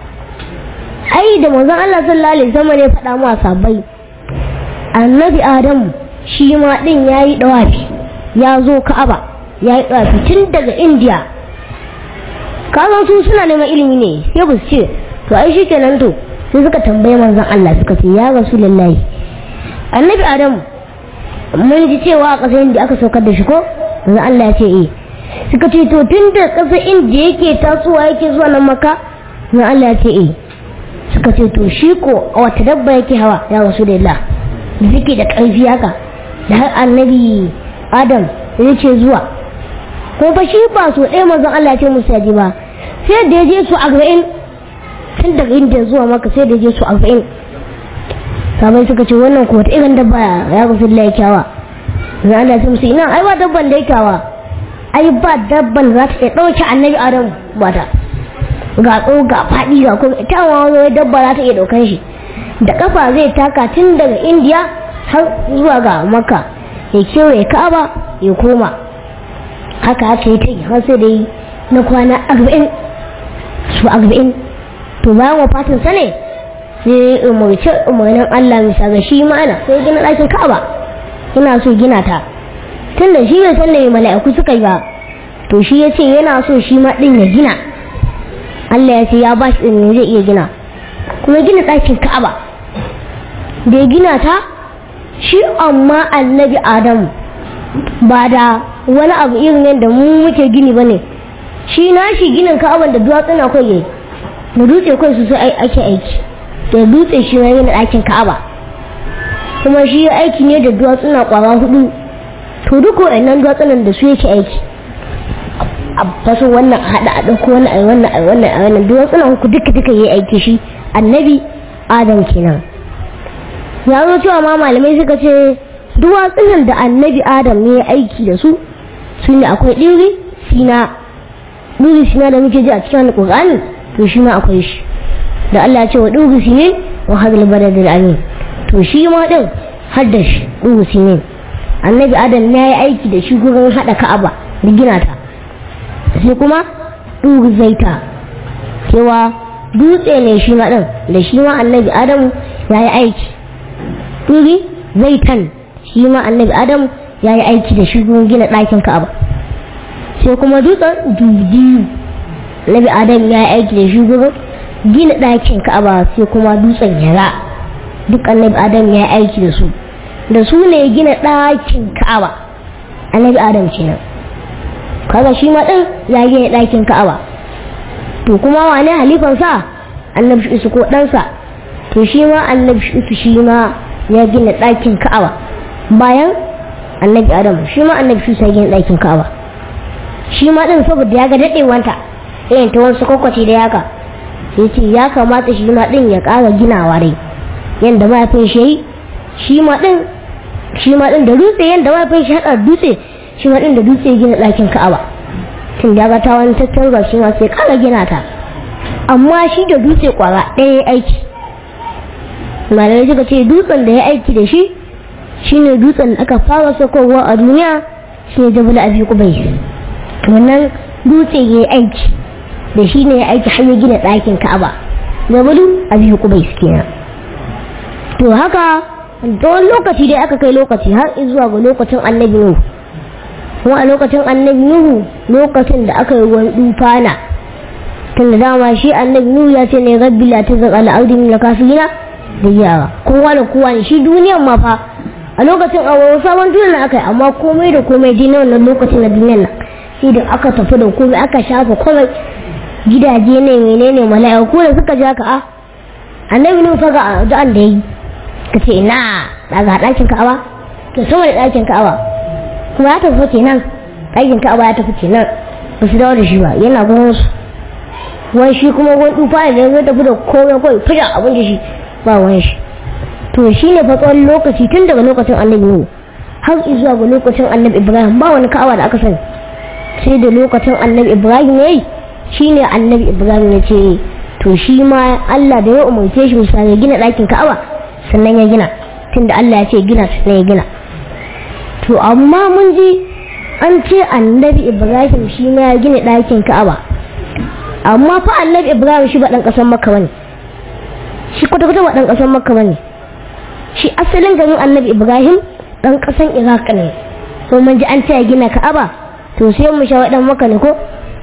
ai da manzon Allah sallallahu alaihi wasallam ne faɗa mu sabai annabi adamu shi ma din yayi dawafi ya zo ka'aba yayi dawafi tun daga indiya kazan su suna neman ilimi ne sai ba su ce to ai shi kenan to sai suka tambaye manzon Allah suka ce ya rasulullahi annabi adam mun ji cewa a ƙasar inda aka saukar da shi ko manzon Allah ya ce eh suka ce to tun da ƙasar inda yake tasowa yake zuwa nan maka manzon Allah ya ce eh suka ce to shi ko a wata dabba yake hawa ya rasulullah da suke da ƙarfi haka da har annabi adam yake zuwa ko fa shi ba so ɗaya manzon Allah ya ce musu yaji ba sai da ya je su arba'in tun daga inda zuwa maka sai da ya je su arba'in sabai suka ce wannan ko wata irin dabba ya ga sun lai kyawa manzon Allah ya ce musu ina ai ba dabban da ya kyawa ai ba dabban za ta iya ɗauke annabi adam ba ta ga tso ga faɗi ga kuma ita wani dabba za ta iya ɗaukan shi da kafa zai taka tun daga indiya har zuwa ga makka ya kewaye ka'aba ya koma haka haka yi ta yi har sai da yi na kwana arba'in su arba'in to bayan wafatin sa ne sai umarci umarnin Allah bisa ga shi ma'ana sai gina ɗakin ka'aba yana so gina ta tun da shi bai san da mala'iku suka yi ba to shi ya ce yana so shi ma ɗin ya gina Allah ya ce ya ba shi ɗin zai iya gina kuma gina ɗakin ka'aba da ya gina ta shi amma annabi adamu ba da wani abu irin yadda mu muke gini ba ne shi na shi ginin ka'aban da duwatsuna kai yayi da dutse kai su sai ake aiki da dutse shi na gina ɗakin ka'aba kuma shi aiki ne da duwatsuna kwara hudu to duk wa'annan duwatsunan da su yake aiki a faso wannan a haɗa a ɗauko wannan a wannan a wannan a wannan duwatsunan ku duka duka yi aiki shi annabi adam kenan ya zo cewa ma malamai suka ce duwatsunan da annabi adam ne ya aiki da su su ne akwai ɗiri sina ɗiri sina da muke ji a cikin alƙur'ani to shi ma akwai shi da Allah ya ce wa ɗiri sine wa hadal badadil amin to shi ma ɗin har da shi ɗiri sine annabi adam ne ya yi aiki da shi gurin haɗa ka'aba da gina ta sai kuma ɗiri zaita cewa dutse ne shi ma ɗin da shi ma annabi adam ya yi aiki ɗiri zaitan shi ma annabi adam ya yi aiki da shi gurin gina ɗakin ka'aba sai kuma dutsen dubiyu annabi adam ya yi aiki da shi gurin gina ɗakin ka'aba sai kuma dutsen yara duk annabi adam ya yi aiki da su da su ne gina ɗakin ka'aba annabi adam kenan kaga shi ma ɗin ya gina ɗakin ka'aba to kuma wane halifansa annabi shi ko ɗansa to shi ma annabi shi shi ma ya gina ɗakin ka'aba bayan annabi adam shi ma annabi shi sai gina ɗakin ka'aba shi ma ɗin saboda ya ga daɗewanta irin ta wasu kwakwace da yaka sai ce ya kamata shi ma ɗin ya ƙara ginawa dai yadda mahaifin shi yi shi ma ɗin shi ma ɗin da dutse yadda mahaifin shi haɗa dutse shi ma ɗin da dutse gina ɗakin ka'aba tun da ya ga ta wani tattarwa shi ma sai ƙara gina ta amma shi da dutse ƙwara ɗaya aiki malamai suka ce dutsen da ya aiki da shi shine dutsen da aka fara sakowa a duniya shine jabal abi kubai wannan dutse ya aiki da shi ne ya aiki har ya gina ɗakin ka'aba jabalu abi kubai kenan to haka don lokaci dai aka kai lokaci har zuwa ga lokacin annabi nuhu kuma a lokacin annabi nuhu lokacin da aka yi ruwan dufana tun da dama shi annabi nuhu ya ce ne rabbi la tazar al ardi min kafirina da yawa kowa da kowa ne shi duniyan ma fa a lokacin a wani sabon duniya aka yi amma komai da komai dai na wannan lokacin na duniyan nan sai da aka tafi da komai aka shafa komai gidaje ne menene mala'iku da suka ja ka a annabi nuhu fa ga addu'an da yi ka ce ina daga ɗakin ka'aba to sama da ɗakin ka'aba kuma ya tafi ce nan ɗakin ka'aba ya tafi ce nan ba su dawo da shi ba yana gurin su wai shi kuma wani tufa da ya tafi da komai kawai fita abin da shi ba wani shi to shi ne fa tsawon lokaci tun daga lokacin annabi nuhu har zuwa ga lokacin annabi ibrahim ba wani ka'aba da aka sani sai da lokacin annabi ibrahim ya yi shi ne annabi ibrahim ya ce to shi ma allah da ya umarce shi misali gina ɗakin ka'aba sannan ya gina tunda Allah ya ce gina sannan ya gina to amma mun ji an ce annabi ibrahim shi ma ya gina ɗakin ka'aba amma fa annabi ibrahim shi ba ɗan ƙasar makka bane shi kwata-kwata ba ɗan ƙasar makka bane shi asalin garin annabi ibrahim ɗan ƙasar iraq ne ko mun ji an ce ya gina ka'aba to sai mu sha waɗan maka ne ko to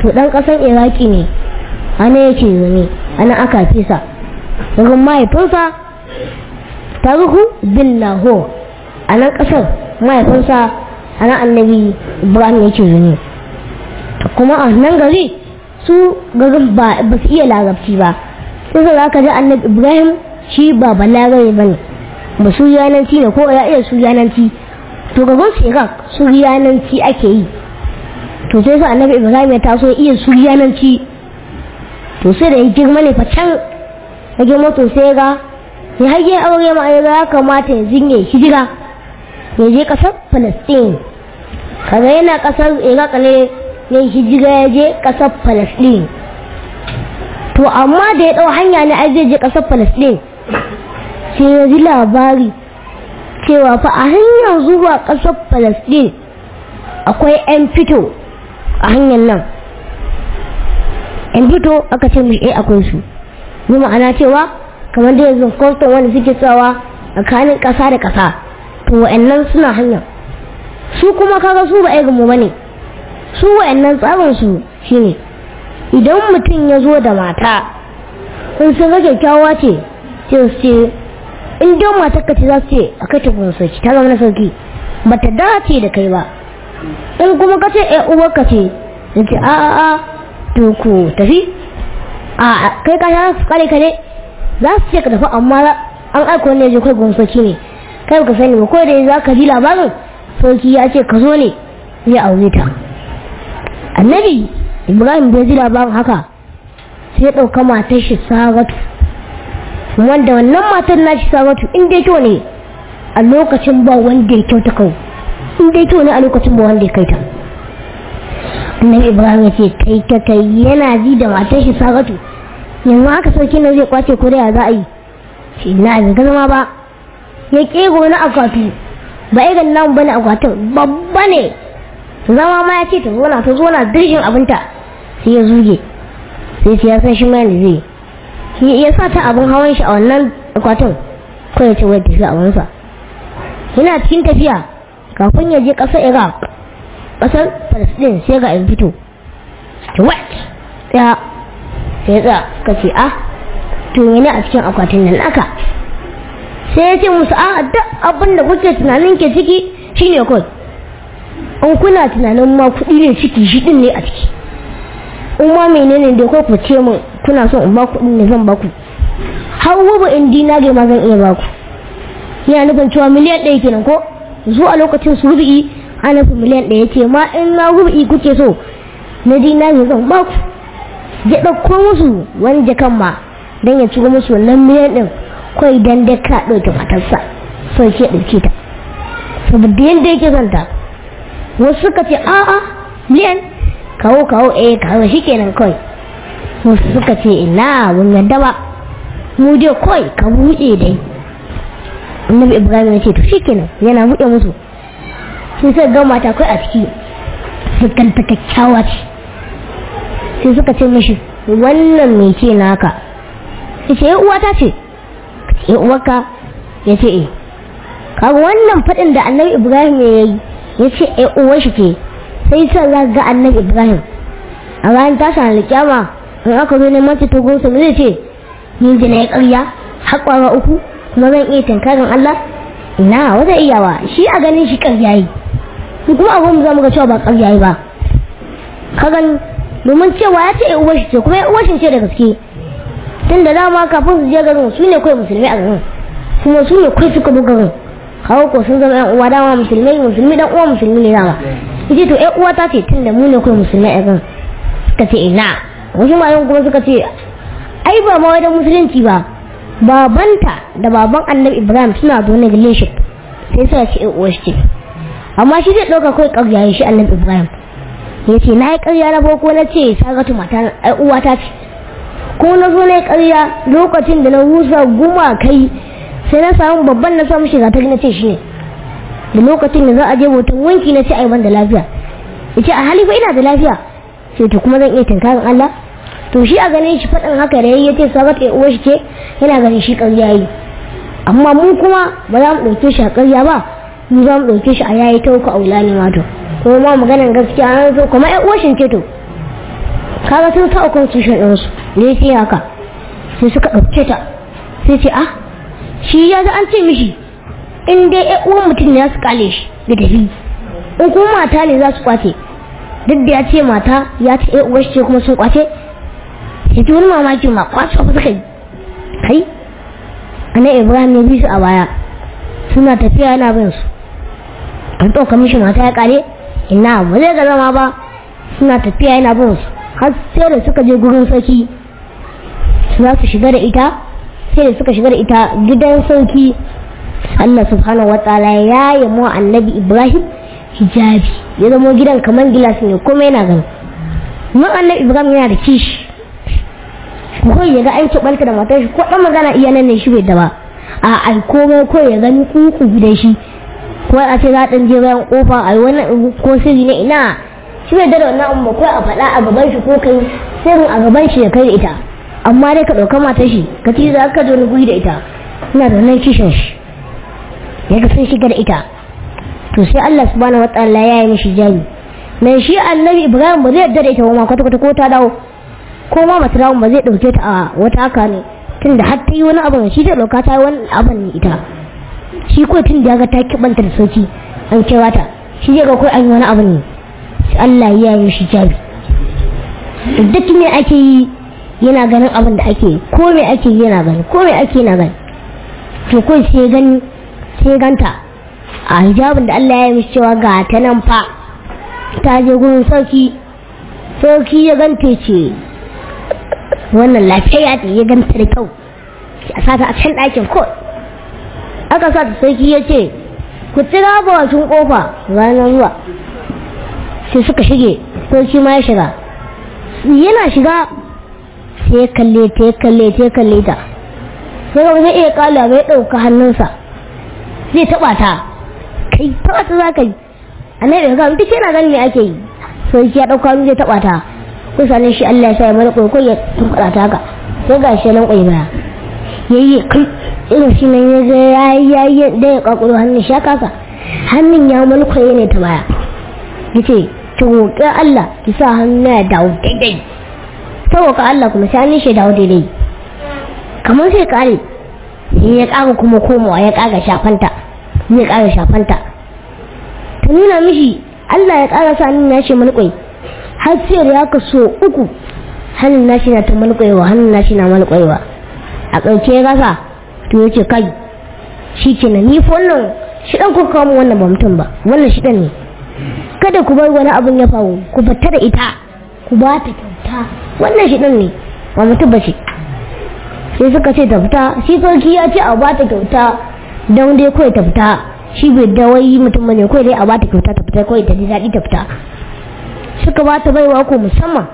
to dan kasan iraki ne ana yake zane ana aka fisa daga mahaifinsa tarihu bin lahore a nan kasar mahaifinsa a nan annabi ibrahim yake zane kuma a nan gari su garin ba su iya larabci ba sai za ka ji annabi ibrahim shi ba balagare ba ne ba su yananci ne ko ya iya su yananci to gaban su iraq su yananci ake yi to sai sa annabi ibrahim ya taso iya su yananci to sai da ya girma ne fa can ya girma to sai ga ya hage aure ma ya kamata ya zinge hijira ya je kasar palestine kaga yana kasar iraq ne ya hijira ya je kasar palestine to amma da ya ɗau hanya ne ai zai je ƙasar palestine sai ya ji labari cewa fa a hanyar zuwa ƙasar palestine akwai 'yan fito a hanyar nan 'yan fito aka ce mishi eh akwai su yi ma'ana cewa kamar da yanzu kwastan wanda suke tsawa tsakanin ƙasa da ƙasa to wa'annan suna hanyar su kuma kaga su ba mu ba ne su wa'annan tsarin su shine idan mutum ya zo da mata in sun ga kyakkyawa ce sai su ce in don matar ka ce za su ce a kai ta kun sauki ta zama na sauki ba ta dace da kai ba in kuma ka ce ya uwar ka ce da ce a a a to ku tafi a kai ka su kare ka ne za su ce ka tafi amma an aiko ne je kai gun sauki ne kai ka sani ba ko da za ka ji labarin sauki ya ce ka zo ne ya aure ta annabi ibrahim bai ji labarin haka sai ya ɗauka matar shi saratu wanda wannan matar na shi saratu in dai kyau ne a lokacin ba wanda ya kyauta kau in dai kyau ne a lokacin ba wanda ya kai ta annabi ibrahim ya ce kai ka kai yana ji da matar shi saratu yanzu haka sarki na zai kwace ko da ya za a yi shi na bai zama ba ya kego na akwatu ba irin nan bane akwatin babba ne zama ma ya ce ta zo na ta zo na dirshin abinta sai ya zuge sai ya san shi mai zai shi ya sa ta abin hawan shi a wannan akwatin ko ya ce wai tafi abinsa yana cikin tafiya kafin ya je ƙasar iraq ƙasar palestine sai ga in fito what ya sai ya ka ce ah to ne a cikin akwatin nan aka sai ya ce musu a duk abin da kuke tunanin ke ciki shine kawai in kuna tunanin ma kuɗi ne ciki shi ɗin ne a ciki in ma menene da ko ku ce min kuna son in ba kuɗi ne zan ba ku har wubu in dinare ma zan iya ba ku yana nufin cewa miliyan ɗaya kenan ko zuwa lokacin su rubi a nufin miliyan ɗaya ce ma in na rubi kuke so na dinare zan ba ku ya ɗauko musu wani jakan ma don ya ciro musu wannan miliyan ɗin kawai dan da ka ɗauke matarsa sai ke ɗauke ta saboda yadda yake zanta wasu suka ce a'a miliyan kawo kawo eh kawo shi kenan kawai wasu suka ce ina mun yadda ba mu dai kawai ka buɗe dai annabi ibrahim ya ce to shi kenan yana buɗe musu sai suka ga mata kai a ciki sukan ta kyakkyawa ce sai suka ce mishi wannan mai ce naka ya ce uwata ce ya uwarka ya ce eh kaga wannan faɗin da annabi ibrahim ya yi ya ce ya uwar shi ce sai sa za ga annabi ibrahim a ranar tashi alƙiyama in aka zo neman ta gunsa zai ce ni da na yi ƙarya haƙwara uku kuma zan iya tankarin allah ina wata iyawa shi a ganin shi ƙarya yi kuma abin za mu ga cewa ba ƙarya yi ba ka gani domin cewa ya ce ya uwar shi ce kuma ya uwar shi ce da gaske tun da dama kafin su je garin su ne kawai musulmi a garin kuma su ne kai suka buga garin kawo ko sun zama yan uwa dama musulmai musulmi dan uwa musulmi ne dama yace to yan uwa ta ce tun da mu ne kawai musulmai a garin suka ce ina wasu malaman kuma suka ce ai ba ma wajen musulunci ba babanta da baban annabi ibrahim suna da wani relationship sai suka ce yan uwa shi ce amma shi zai ɗauka kawai ƙarya shi annabi ibrahim ya ce na yi ƙarya na farko na ce sagatu mata uwa ta ce ko na zo na ƙarya lokacin da na rusa guma kai sai na samu babban na samu shiga ta na ce shi ne da lokacin da za a je hoton wanki na ce ai ban da lafiya ya ce a hali fa ina da lafiya sai to kuma zan iya tunkarin Allah to shi a ganin shi faɗin haka da ya ce sabat ya uwa shi ce yana ganin shi ƙarya yi amma mu kuma ba za mu ɗauke shi a ƙarya ba mu za mu ɗauke shi a yayi ta uku a wula ne wato kuma ma maganar gaskiya an so kuma ya uwa shi ce to kaga sun sa constitution din su ne sai haka sai suka dauke ta sai ce ah shi ya ga an ce mishi in dai ƴan uwan mutum ne za su kale shi da tafi in kuma mata ne za su kwace duk da ya ce mata ya ce ƴan uwar shi ce kuma sun kwace sai ta wani mamaki ma kwace ba suka yi kai ana ibrahim ya bi su a baya suna tafiya yana bin su an ɗauka mishi mata ya kare ina ba zai ga zama ba suna tafiya yana bin su har sai da suka je gurin sarki su za su shiga da ita sai da suka shiga da ita gidan sarki Allah subhanahu wa ta'ala ya yi mu annabi Ibrahim hijabi ya zama gidan kamar gilas ne kuma yana gani mun annabi Ibrahim yana da kishi ko ya ga an balka da matar shi ko dan magana iya nan ne shi bai da ba a ai komai ko ya gani kuku gidan shi ko a ce za ɗan je bayan kofa a wannan ko sirri ne ina shi bai da wannan amma ko a faɗa a gaban shi ko kai sirrin a gaban shi ya kai da ita amma dai ka ɗauka matar shi ka ci za ka zo ni guri da ita ina da wannan kishin shi ya ga sun shiga da ita to sai Allah subhanahu wataala ya yi mishi jami mai shi annabi Ibrahim ba zai yarda da ita ba kwata kwata ko ta dawo ko ma mata dawo ba zai ɗauke ta a wata haka ne tunda har ta yi wani abu shi zai ɗauka ta yi wani abu ne ita shi ko tun da ga ta kibanta da sauki an kira ta shi zai ga kai an yi wani abu ne sai Allah ya yi shi jabi duk me ake yi yana ganin abin da ake yi ko me ake yi yana gani ko me ake yana gani to kai sai gani sai ganta a hijabin da Allah ya yi mishi cewa ga ta nan fa ta je gurin sauki sauki ya ganta ce wannan lafiya ya ganta da kyau a sata a can ɗakin ko aka sa ta sarki ya ce ku tira bakin kofa ranar zuwa sai suka shige sarki ma ya shiga yana shiga sai ya kalle ta ya kalle ta ya kalle ta sai ga zai iya kala bai ɗauka hannunsa zai taɓa ta kai taɓa ta za ka yi a nan daga duk yana ganin me ake yi sarki ya ɗauka hannu zai taɓa ta kusa ne shi Allah ya sa ya mara ko ya tunkuɗa ta haka sai ga shi nan ƙwai baya yayi kai irin shi nan ya ga ya yi da ya kakuro hannun shi kasa hannun ya mulkwaye ne ta baya ya ce ki roƙi Allah ki sa hannu ya dawo daidai ta roƙa Allah kuma sai hannun shi dawo daidai kamar sai kare sai ya ƙara kuma komawa ya ƙara shafanta ya ƙara shafanta ta nuna mishi Allah ya ƙara sa hannun nashi mulkwai har sai da ya kaso uku hannun nashi na ta mulkwayewa hannun nashi na mulkwayewa a ƙarshe ya gasa to ya ce kai shi ke ni fa wannan shi ɗan kuka kawo wannan ba mutum ba wannan shi ɗan ne kada ku bar wani abin ya faru ku fita da ita ku ba ta kyauta wannan shi ɗan ne ba mutum ba ce sai suka ce ta fita shi sarki ya ce a ba ta kyauta don dai kawai ta fita shi bai da wai mutum bane kawai dai a ba ta kyauta ta fita kawai ta ji daɗi ta fita suka ba ta baiwa ko musamman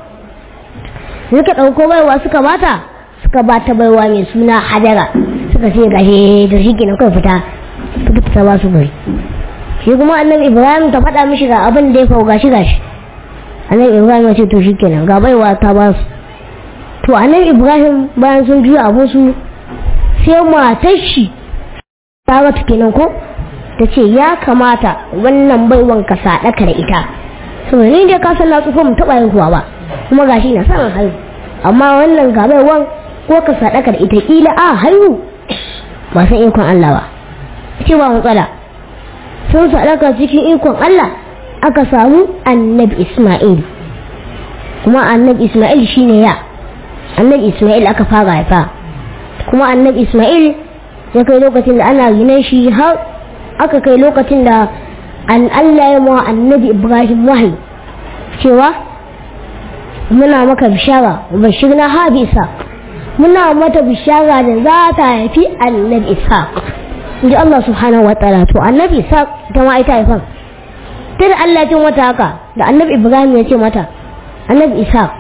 suka ɗauko baiwa suka ba ta suka ba ta baiwa mai suna hajara suka ce gashi da shi kenan kawai fita suka fita ba su gari shi kuma annabi ibrahim ta faɗa mishi ga abin da ya faru gashi gashi annabi ibrahim ya ce to shi kenan ga baiwa ta ba su to annabi ibrahim bayan sun juya abin su sai matar shi ta rata kenan ko ta ce ya kamata wannan baiwan ka saɗaka da ita saboda ni dai ka san na tsufa mu taɓa haihuwa ba kuma gashi na samun haihu amma wannan ga baiwan ko ka sadaka da ita kila a haihu ba san ikon Allah ba ce ba matsala sun sadaka cikin ikon Allah aka samu annabi Ismail kuma annabi Ismail shine ya annabi Ismail aka fara haifa kuma annabi Ismail ya kai lokacin da ana gine shi har aka kai lokacin da an Allah ya mawa annabi Ibrahim wahayi cewa muna maka bishara bashir na habisa muna mata bishara da za ta haifi annabi ishaq inji Allah subhanahu wa ta'ala to annabi ishaq ita ma ita haifan ta da Allah ya mata haka da annabi ibrahim ya ce mata annabi ishaq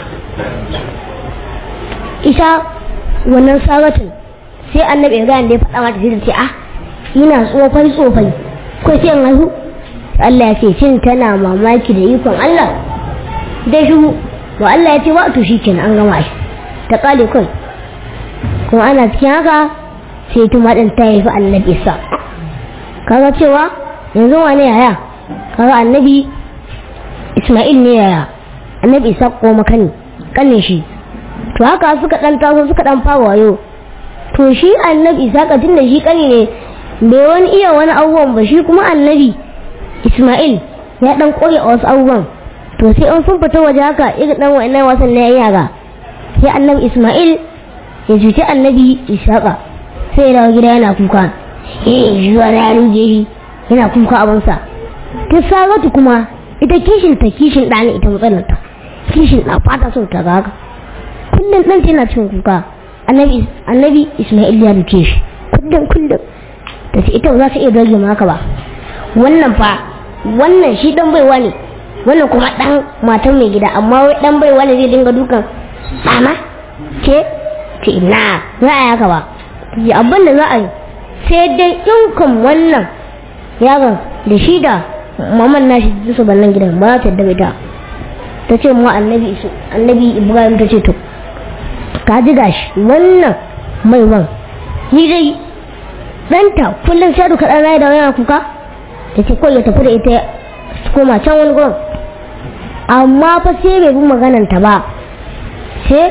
ita wannan saratin sai annabi ibrahim da ya faɗa mata sai ta ce ah ina tsofai tsofai ko sai in haihu Allah ya ce cin tana mamaki da ikon Allah dai shi to Allah ya ce wa to shikenan an gama shi ta kale kai kuma ana cikin haka sai tuma din ta haifi annabi isa kaga cewa yanzu wane yaya kaga annabi isma'il ne yaya annabi isa ko makani kanin shi to haka suka dan taso suka dan fara wayo to shi annabi isaka tun da shi kani ne bai wani iya wani abubuwan ba shi kuma annabi isma'il ya dan koya a wasu abubuwan to sai an sun fita waje haka irin dan wa'annan wasan na yara sai annabi isma'il ya cuci annabi isaka sai ya dawo gida yana kuka eh zuwa na ruje shi yana kuka abinsa ta saratu kuma ita kishin ta kishin ɗani ita matsalar ta kishin na fata son ta ga haka kullum ɗan tana cin kuka annabi annabi isma'il ya duke shi kullum kullum ta ce ita ba za ta iya dage maka ba wannan fa wannan shi dan baiwa ne wannan kuma dan matan mai gida amma wai dan baiwa ne zai dinga dukan sama ke ce na za a yaka ba ya abin da za a yi sai dai in wannan yaron da shi da maman nashi su bannan gidan ba za ta yadda ta ta ce mu annabi isu annabi ibrahim ta ce to ka ji gashi wannan mai wan ni dai ɗanta kullum sai duka ɗan da yana kuka ta ce kawai ya tafi da ita su koma can wani gurin amma fa sai bai bi magananta ba sai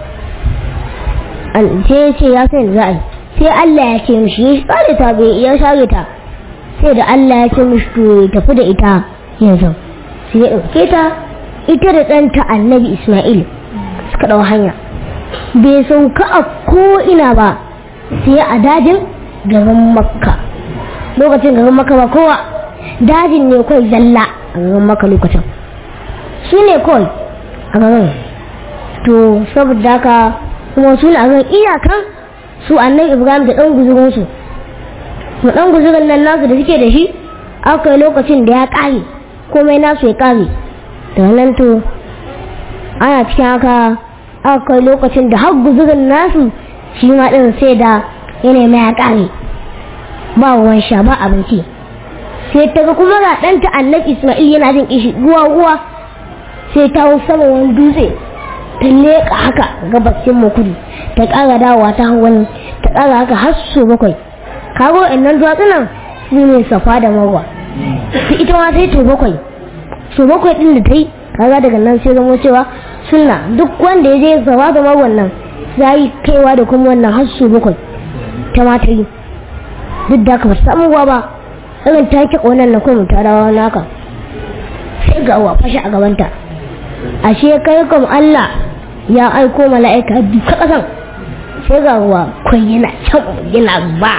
an ce ce ya san za a yi sai Allah ya ce mishi ya share ta bai ya share ta sai da Allah ya ce mishi to ya tafi da ita yanzu sai ya ɗauke ta ita da ɗanta annabi Ismail suka ɗau hanya bai sauka a ko'ina ba sai a dajin garin makka lokacin garin makka ba kowa dajin ne kawai zalla a garin makka lokacin su ne kawai a garin to saboda haka kuma su ne a garin iyakan su annabi ibrahim da ɗan guzurinsu da ɗan guzurin nan nasu da suke da shi aka yi lokacin da ya ƙare komai nasu ya ƙare da nan to ana cikin haka aka yi lokacin da har guzurin nasu shi ma ɗin sai da yanayi mai ya ƙare ba ruwan sha ba abinci sai ta ga kuma ga ɗanta annabi ismail yana jin kishi ruwa ruwa sai ta hau sama wani dutse ta leƙa haka gabashin kudu ta ƙara dawowa ta hau wani ta ƙara haka har so bakwai kago innan duwatsunan su ne safa da marwa su ita ma sai to bakwai so bakwai ɗin da ta yi kaga daga nan sai zama cewa sunna duk wanda ya je safa da marwan nan za yi kaiwa da kuma wannan har so bakwai ta ma ta yi duk da ka ba samu ruwa ba irin ta ki ƙonan na kuma ta dawo naka sai ga uwa fashi a gabanta ashe kai kam Allah ya aiko mala'ika duka ƙasan sai ga ruwa kwai yana can yana ba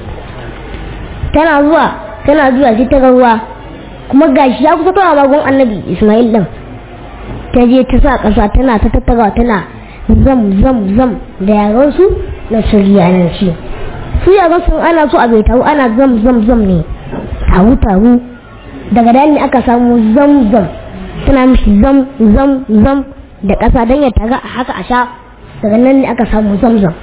tana zuwa tana zuwa sai ta ga ruwa kuma gashi ya kusa kawo magun annabi Ismail din ta je ta sa ƙasa tana ta tattagawa tana zam zam zam da yaran su na suriyananci su yaran sun ana so a bai taru ana zam zam zam ne taru taru daga da ne aka samu zam zam tana mishi zam zam zam da ƙasa don ya taga a haka a sha daga nan ne aka samu zam zam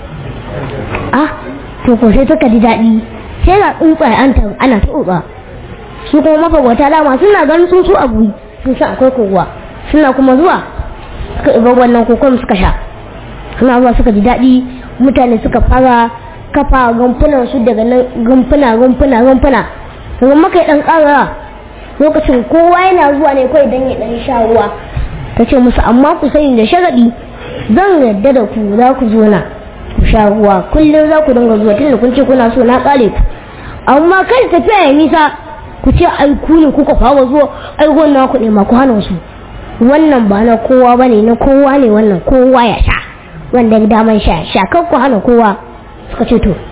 ah to ko sai suka ji daɗi sai ga tsuntsaye an taru ana tsotsa su kuma mafagwata dama suna ganin sun su abu sun san akwai kowa suna kuma zuwa suka iba wannan kokon suka sha suna zuwa suka ji daɗi mutane suka fara kafa rumfunan su daga nan rumfuna rumfuna rumfuna daga maka ya ɗan ƙara lokacin kowa yana zuwa ne kawai don ya ɗan sha ruwa ta ce musu amma ku sani da sharaɗi zan yarda da ku za ku zo na ku sha ruwa kullum za ku dinga zuwa tunda kun ce kuna so na ƙare ku amma kai tafiya ya nisa ku ce ai ku ne kuka fara zuwa ai wannan ku ne ma ku hana su wannan ba na kowa ba ne na kowa ne wannan kowa ya sha wanda ya daman sha sha kan ku hana kowa suka ce to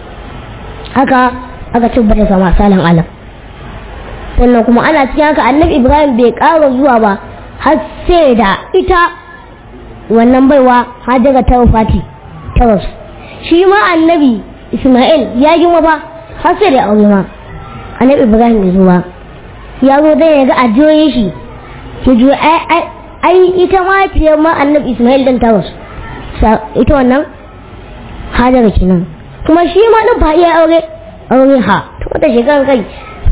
haka aka ci bada zama salin alam sannan kuma ana cikin haka annabi ibrahim bai ƙara zuwa ba har sai da ita wannan baiwa hajjara ta fati ta rasu shi ma annabi isma'il ya girma ba har sai da aure ma annabi ibrahim bai zo ba ya zo dai ya ga ajiyoyin shi ki jo ai ita ma fiye ma annabi isma'il dan ta rasu ita wannan hajjara kenan kuma shi ma din fa iya aure aure ha ta shekarar kai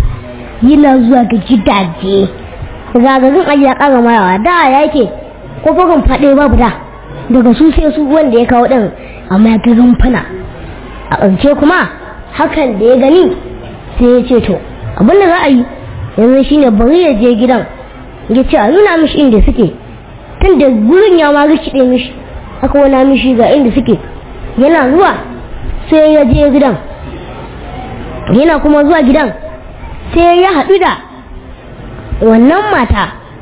yana zuwa ga gidaje gagarin aji ya kara mayawa da yake ko bugun faɗe babu da daga su sai su wanda ya kawo ɗin amma ya ga rumfuna a ƙarshe kuma hakan da ya gani sai ya ce to abinda za a yi yanzu shine bari ya je gidan ya ce a nuna mishi inda suke tun da gurin ya ma rikide mishi aka wana mishi ga inda suke yana zuwa sai ya je gidan yana kuma zuwa gidan sai ya haɗu da wannan mata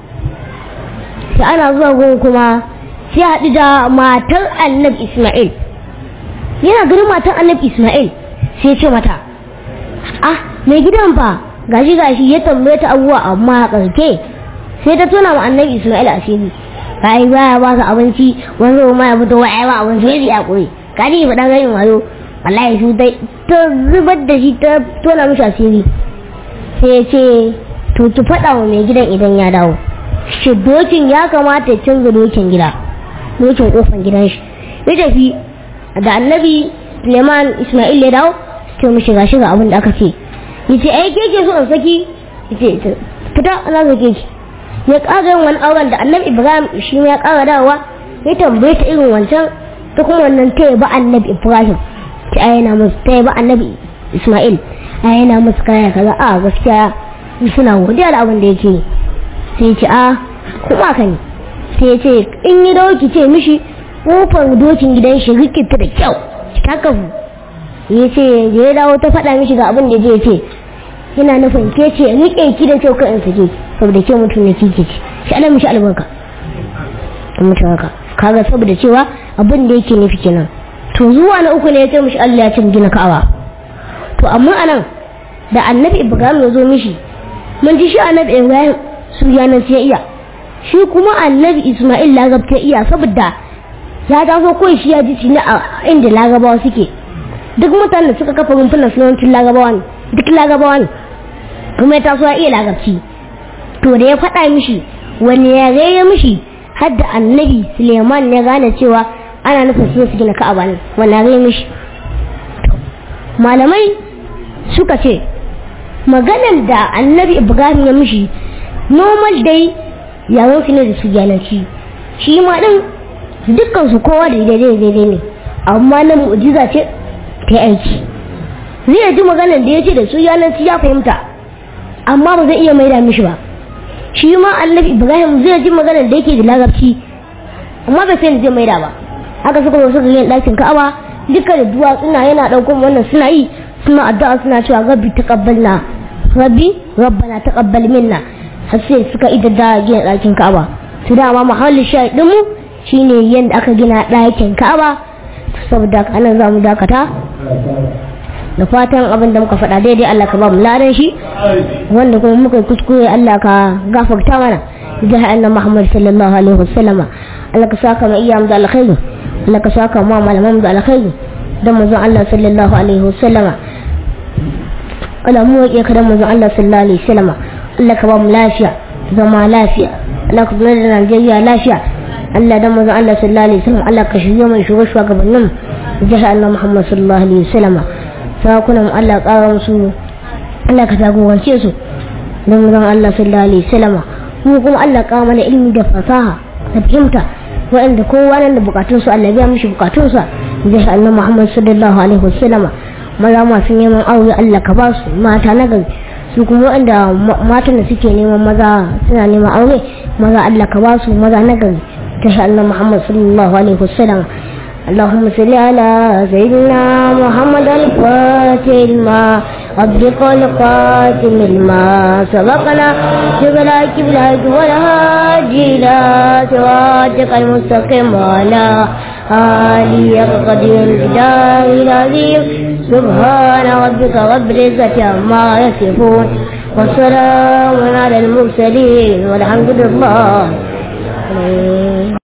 sai ana zuwa gun kuma sai ya haɗu da matar annabi ismail yana ganin matar annabi ismail sai ya ce mata ah mai gidan fa gashi gashi ya tambaye ta abubuwa amma a ƙarke sai ta tona wa annabi ismail asiri kai baya ba ka abinci wani zo ma ya fito wa ba abinci sai ya koyi kadi ba dan ganin wayo wallahi su dai ta zubar da shi ta tona mishi asiri sai ya ce to ki faɗa wa mai gidan idan ya dawo shi dokin ya kamata ya canza dokin gida dokin kofan gidan shi ya tafi da annabi Suleiman Ismail ya dawo sai mu shiga shiga abin da aka ce yace ai ke ke so in saki yace fita ana sake ki ya ƙara yin wani auren da annabi Ibrahim shi ya ƙara dawowa ya tambaye ta irin wancan ta kuma wannan ta ba annabi Ibrahim ta ayyana musu ta ba annabi Ismail ayyana musu kaya kaza a gaskiya suna godiya da abin da yake sai ce a kuma ka ne sai ce in yi dauki ce mishi kofar dokin gidan shi rikita da kyau ta kafu ya ce da ya dawo ta faɗa mishi ga abin da zai ce yana nufin ke ce rike ki da kyau ka in sake saboda ke mutum na kike ce shi ana mishi albarka mutum haka kaga saboda cewa abin da yake nufi kenan to zuwa na uku ne ya ce mishi Allah ya ce gina ka'aba to amma anan da annabi Ibrahim ya zo mishi mun ji shi annabi Ibrahim su yanan sai iya shi kuma annabi Ismail lagabta iya saboda ya taso kawai shi ya ji shi a inda lagabawa suke duk mutanen da suka kafa rumfunan sunancin lagabawa ne duk lagabawa ne kuma ya taso ya iya lagabci to da ya faɗa mishi wani ya gaya mishi har da annabi suleiman ya gane cewa ana nufin su su gina ka'aba ne wani ya gaya mishi malamai suka ce maganar da annabi ibrahim ya mishi normal dai yawon su ne da su gyananci shi ma din dukkan su kowa da daidai daidai ne amma na mu'jiza ce ta aiki zai ji maganar da ya ce da su yananci ya fahimta amma ba zai iya maida mishi ba shi ma annabi ibrahim zai ji maganar da yake da larabci amma bai sai zai maida ba haka suka zo suka yin ɗakin ka'aba duka da duwatsuna yana ɗaukar wannan suna yi suna addu'a suna cewa rabbi taqabbalna rabbi rabbana taqabbal minna har sai suka ida da gina ɗakin ka'aba su dama mahallin shahidin mu shine yadda aka gina ɗakin ka'aba saboda anan za mu dakata da fatan abin da muka faɗa daidai Allah ka ba mu ladan shi wanda kuma muka kuskure Allah ka gafarta mana da annabi Muhammad sallallahu alaihi wasallama Allah ka saka mu iyam da alkhairi Allah ka saka mu malaman da alkhairi da manzon Allah sallallahu alaihi wasallama Allah mu yake kada manzon Allah sallallahu alaihi wasallama Allah ka ba mu lafiya zama lafiya Allah ka zama da Najeriya lafiya Allah da manzon Allah sallallahu alaihi wasallam Allah ka shirye mu shugaba shugabannin jihar annabi Muhammad sallallahu alaihi wasallama sarakunan Allah ƙara musu Allah ka jagorance su don zan Allah sallallahu alaihi wasallama mu kuma Allah ƙara mana ilimi da fasaha da fahimta waɗanda kowa nan da bukatun su Allah biya mishi bukatun sa zai annabi Muhammad sallallahu alaihi wasallama maza masu neman aure Allah ka ba su mata na gari su kuma waɗanda matan da suke neman maza suna neman aure maza Allah ka ba su maza na gari ta annabi Muhammad sallallahu alaihi wasallama اللهم صل على سيدنا محمد الفاتح الماء ربك القاتم الماء سبقنا جبلا كبلا والهادي إلى صراطك المستقيم وعلى آله قدير الجدار العظيم سبحان ربك رب العزة عما يصفون وسلام على المرسلين والحمد لله